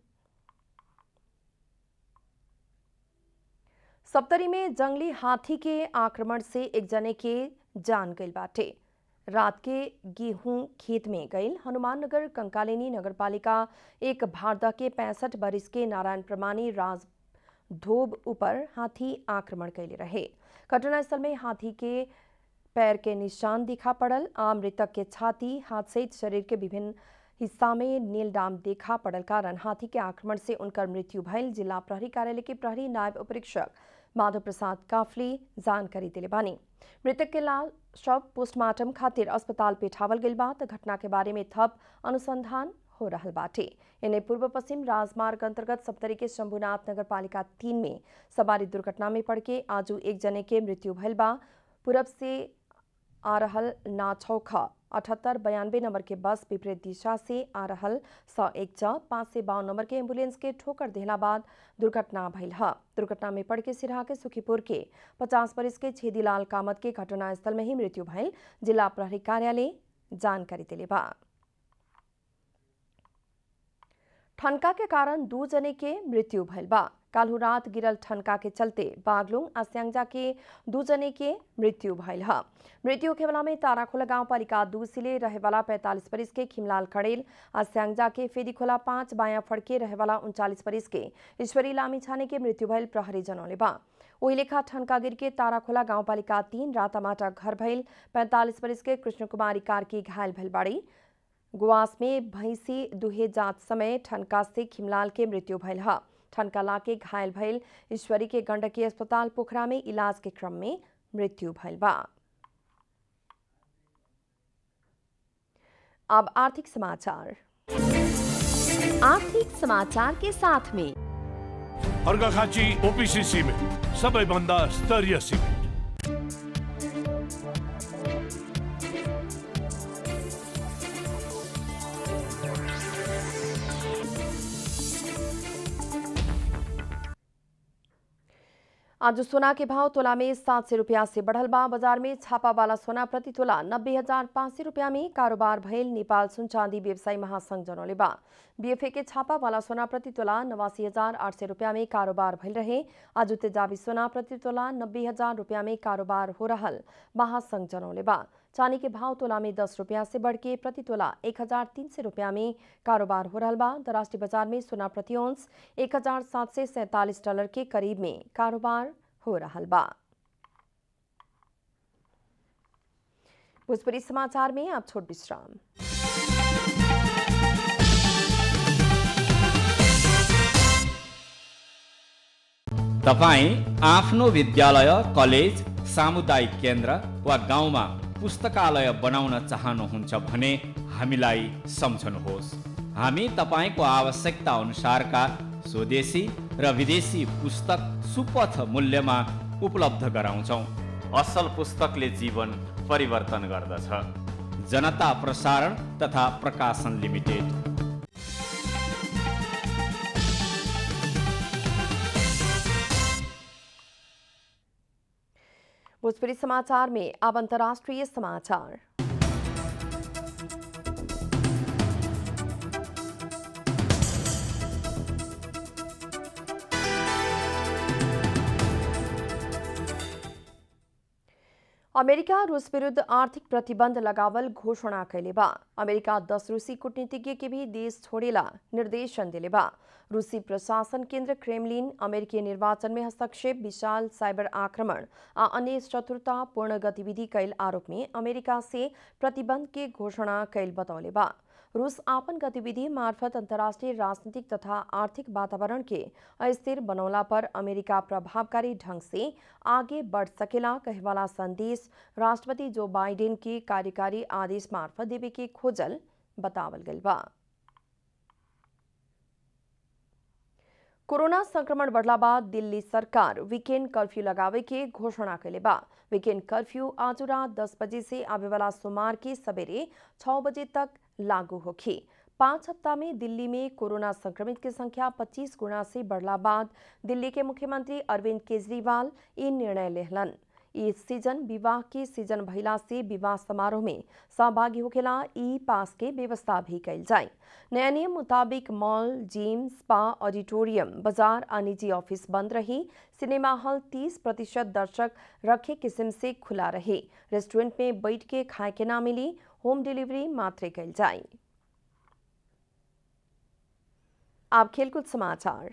सप्तरी में जंगली हाथी के आक्रमण से एक जने के जान गई बाटे रात के गेहूं खेत में गईल हनुमाननगर कंकालिनी नगरपालिका एक भारदा के पैंसठ बरिस के नारायण प्रमाणी राज धोब ऊपर हाथी आक्रमण कैले रहे घटनास्थल में हाथी के पैर के निशान दिखा पड़ल आ मृतक के छाती हाथ सहित शरीर के विभिन्न हिस्सा में नील डाम देखा पड़ल कारण हाथी के आक्रमण से उनकर मृत्यु भयल जिला प्रहरी कार्यालय के प्रहरी नायब उपरीक्षक माधव प्रसाद काफली जानकारी दिले बानी मृतक के लाश शव पोस्टमार्टम खातिर अस्पताल पेठावल गइल बा त घटना के बारे में थप अनुसंधान हो रहल बाटे इन्हें पूर्व पश्चिम राजमार्ग अंतर्गत सप्तरी के शंभुनाथ नगर पालिका तीन में सवारी दुर्घटना में पड़ के आजू एक जने के मृत्यु भइल बा पूरब से आ रहल नाछौखा अठहत्तर बयानबे नंबर के बस विपरीत दिशा से आ रहल स एक च पाँच सय बावन नंबर के एम्बुलेंस के ठोकर देहला बाद दुर्घटना भइल ह दुर्घटना में पड़ के सिराहा के सुखीपुर के पचास बरिस के छेदीलाल कामत के घटनास्थल में ही मृत्यु भइल जिला प्रहरी कार्यालय जानकारी दिले बा ठनका के कारण दू जने के मृत्यु भइल बा काल्हु रात गिरल ठनका के चलते बागलुङ आ स्याङ्जा के दू जने के मृत्यु भइल ह मृत्यु होखेवाला में ताराखोला गाउँपालिका दू सिले रहेवाला पैंतालिस बरिस के खिमलाल खड़ेल आ स्याङ्जा के फेदीखोला पाँच बायाँ फड़के रहेवाला उन्चालिस बरिस के ईश्वरी लामी छाने के मृत्यु भइल प्रहरी जनौले बा ओही लेखा ठनका गिर के ताराखोला गाउँपालिका तीन रातामाटा घर भइल पैंतालिस बरिस के कृष्ण कुमारी कार्की घायल भइल बाड़ी गुवास में भैंसी दुहे जांच समय ठनका से खिमलाल के मृत्यु भइल ह ठनका लाके घायल भइल ईश्वरी के गंडकी अस्पताल पोखरा में इलाज के क्रम में मृत्यु भइल बा अब आर्थिक समाचार आर्थिक समाचार के साथ में अर्घाखाँची ओपिसी सिमेन्ट सबैभन्दा स्तरीय सिमेन्ट आज सोना के भाव तोला में सात सौ रुपया से बढ़ल बा बाजार में छापा वाला सोना प्रति तोला नब्बे हजार पाँच सौ रुपया में कारोबार भइल नेपाल सुन चांदी व्यवसायी महासंघ जनौले बा बीएफए के छापा वाला सोना प्रति तोला नवासी हजार आठ सौ रुपया में कारोबार भइल रहे आज तेजाबी सोना प्रति तोला नब्बे हजार रुपया में कारोबार हो रहल महासंघ जनौले बा चांदी के भाव तोला में दस रुपया से बढ़ के प्रति तोला एक हजार तीन सौ रुपया में कारोबार हो रहा बा अंतर्राष्ट्रीय बाजार में सोना प्रति औंस एक हजार सात सौ सैंतालीस डॉलर के करीब में कारोबार हो रहा बा भोजपुरी समाचार में आप छोट विश्राम तपाईँ आफ्नो विद्यालय कलेज सामुदायिक केन्द्र वा गाउँमा पुस्तकालय बनाउन चाहनुहुन्छ भने हामीलाई सम्झनुहोस् हामी तपाईँको आवश्यकता अनुसारका स्वदेशी र विदेशी पुस्तक सुपथ मूल्यमा उपलब्ध गराउँछौँ असल पुस्तकले जीवन परिवर्तन गर्दछ जनता प्रसारण तथा प्रकाशन लिमिटेड भोजपुरी समाचार में अब अंतर्राष्ट्रीय समाचार अमेरिका रूस विरुद्ध आर्थिक प्रतिबंध लगावल घोषणा कैले बा अमेरिका दस रूसी कूटनीतिज्ञ के भी देश छोड़ेला निर्देशन दिले बा रूसी प्रशासन केंद्र क्रेमलिन अमेरिकी निर्वाचन में हस्तक्षेप विशाल साइबर आक्रमण आ अन्य शत्रुतापूर्ण गतिविधि कैल आरोप में अमेरिका से प्रतिबंध के घोषणा कैल बतौले बा रूस आपन गतिविधि मार्फत अंतर्राष्ट्रीय राजनीतिक तथा आर्थिक वातावरण के अस्थिर बनौला पर अमेरिका प्रभावकारी ढंग से आगे बढ़ सकेला कहवाला संदेश राष्ट्रपति जो बाइडेन के कार्यकारी आदेश मार्फत देवे के खोजल बतावल गइल बा कोरोना संक्रमण बढ़ला बाद दिल्ली सरकार वीकेंड कर्फ्यू लगावे के घोषणा कैले बा वीकेंड कर्फ्यू आज रात दस बजे से आवे वाला सोमवार के सवेरे छह बजे तक लागू होखी पाँच हफ्ता में दिल्ली में कोरोना संक्रमित की संख्या 25 गुना से बढ़ला बाद दिल्ली के मुख्यमंत्री अरविंद केजरीवाल ये निर्णय लेहलन इस सीजन विवाह के सीजन भइला से विवाह समारोह में सहभागी होखेला ई पास के व्यवस्था भी कैल जाए नया नियम मुताबिक मॉल जिम स्पा ऑडिटोरियम बाजार आ निजी ऑफिस बंद रही सिनेमा हॉल 30 प्रतिशत दर्शक रखे किस्म से खुला रहे रेस्टोरेंट में बैठ के खाए के ना मिली होम डिलीवरी मात्र कैल जाए आप खेलकूद समाचार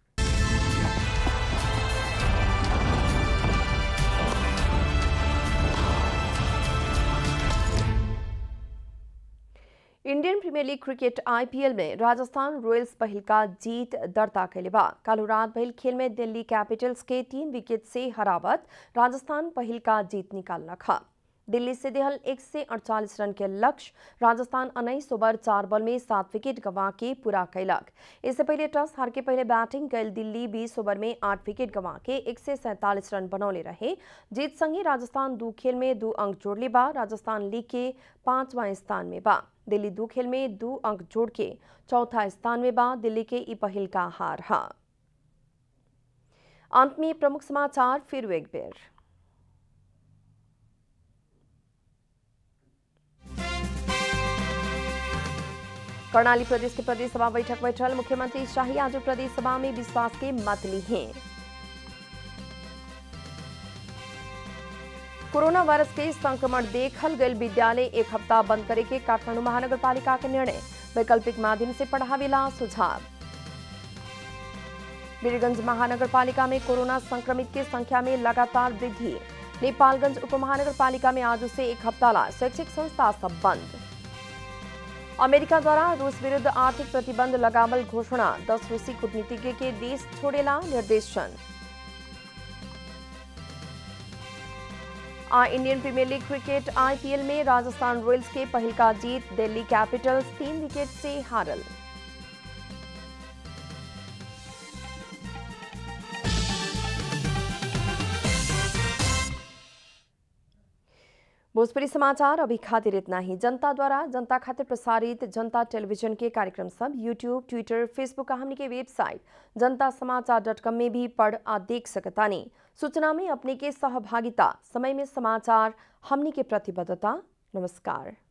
Indian Premier League cricket IPL में राजस्थान रॉयल्स पहिल का जीत दर्ता कैले बा कालू रात भइल खेल में दिल्ली कैपिटल्स के तीन विकेट से हरावत राजस्थान पहिल का जीत निकालना खा दिल्ली से देहल एक से अड़चालीस रन के लक्ष्य राजस्थान उन्नीस ओवर चार बॉल में सात विकेट गंवा के पूरा कैलक इससे पहले टॉस हार के पहले बैटिंग कैल दिल्ली बीस ओवर में आठ विकेट गंवा के एक से सैंतालीस रन बनौले रहे जीत संगे राजस्थान दो खेल में दो अंक जोड़ले बा राजस्थान लीग के पांचवा स्थान में बा दिल्ली दो खेल में दो अंक जोड़ के चौथा स्थान में बा दिल्ली के ई पहिल का हार हा अंत में प्रमुख समाचार फिर एक बेर कर्णाली प्रदेश के प्रदेश सभा बैठक बैठल मुख्यमंत्री शाही आज प्रदेश सभा में विश्वास के मत ली हैं कोरोना वायरस के संक्रमण देखल गए विद्यालय एक हफ्ता बंद करे के काठमांडू महानगर पालिका के निर्णय वैकल्पिक माध्यम से पढ़ावेला सुझाव वीरगंज महानगर पालिका में कोरोना संक्रमित के संख्या में लगातार वृद्धि नेपालगंज उपमहानगर पालिका में आज से एक हफ्ता ला शैक्षिक संस्था सब बंद अमेरिका द्वारा रूस विरुद्ध आर्थिक प्रतिबंध लगावल घोषणा दस रूसी कूटनीतिज्ञ के देश छोड़ेला निर्देशन आ Indian Premier League cricket IPL में राजस्थान रॉयल्स के पहल का जीत दिल्ली कैपिटल्स तीन विकेट से हारल भोजपुरी समाचार अभी खातिर इतना ही जनता द्वारा जनता खातिर प्रसारित जनता टेलीविजन के कार्यक्रम सब यूट्यूब ट्विटर फेसबुक का हमने के वेबसाइट जनता समाचार डॉट कॉम में भी पढ़ आ देख सकतानी सूचना में अपने के सहभागिता समय में समाचार हमने के प्रतिबद्धता नमस्कार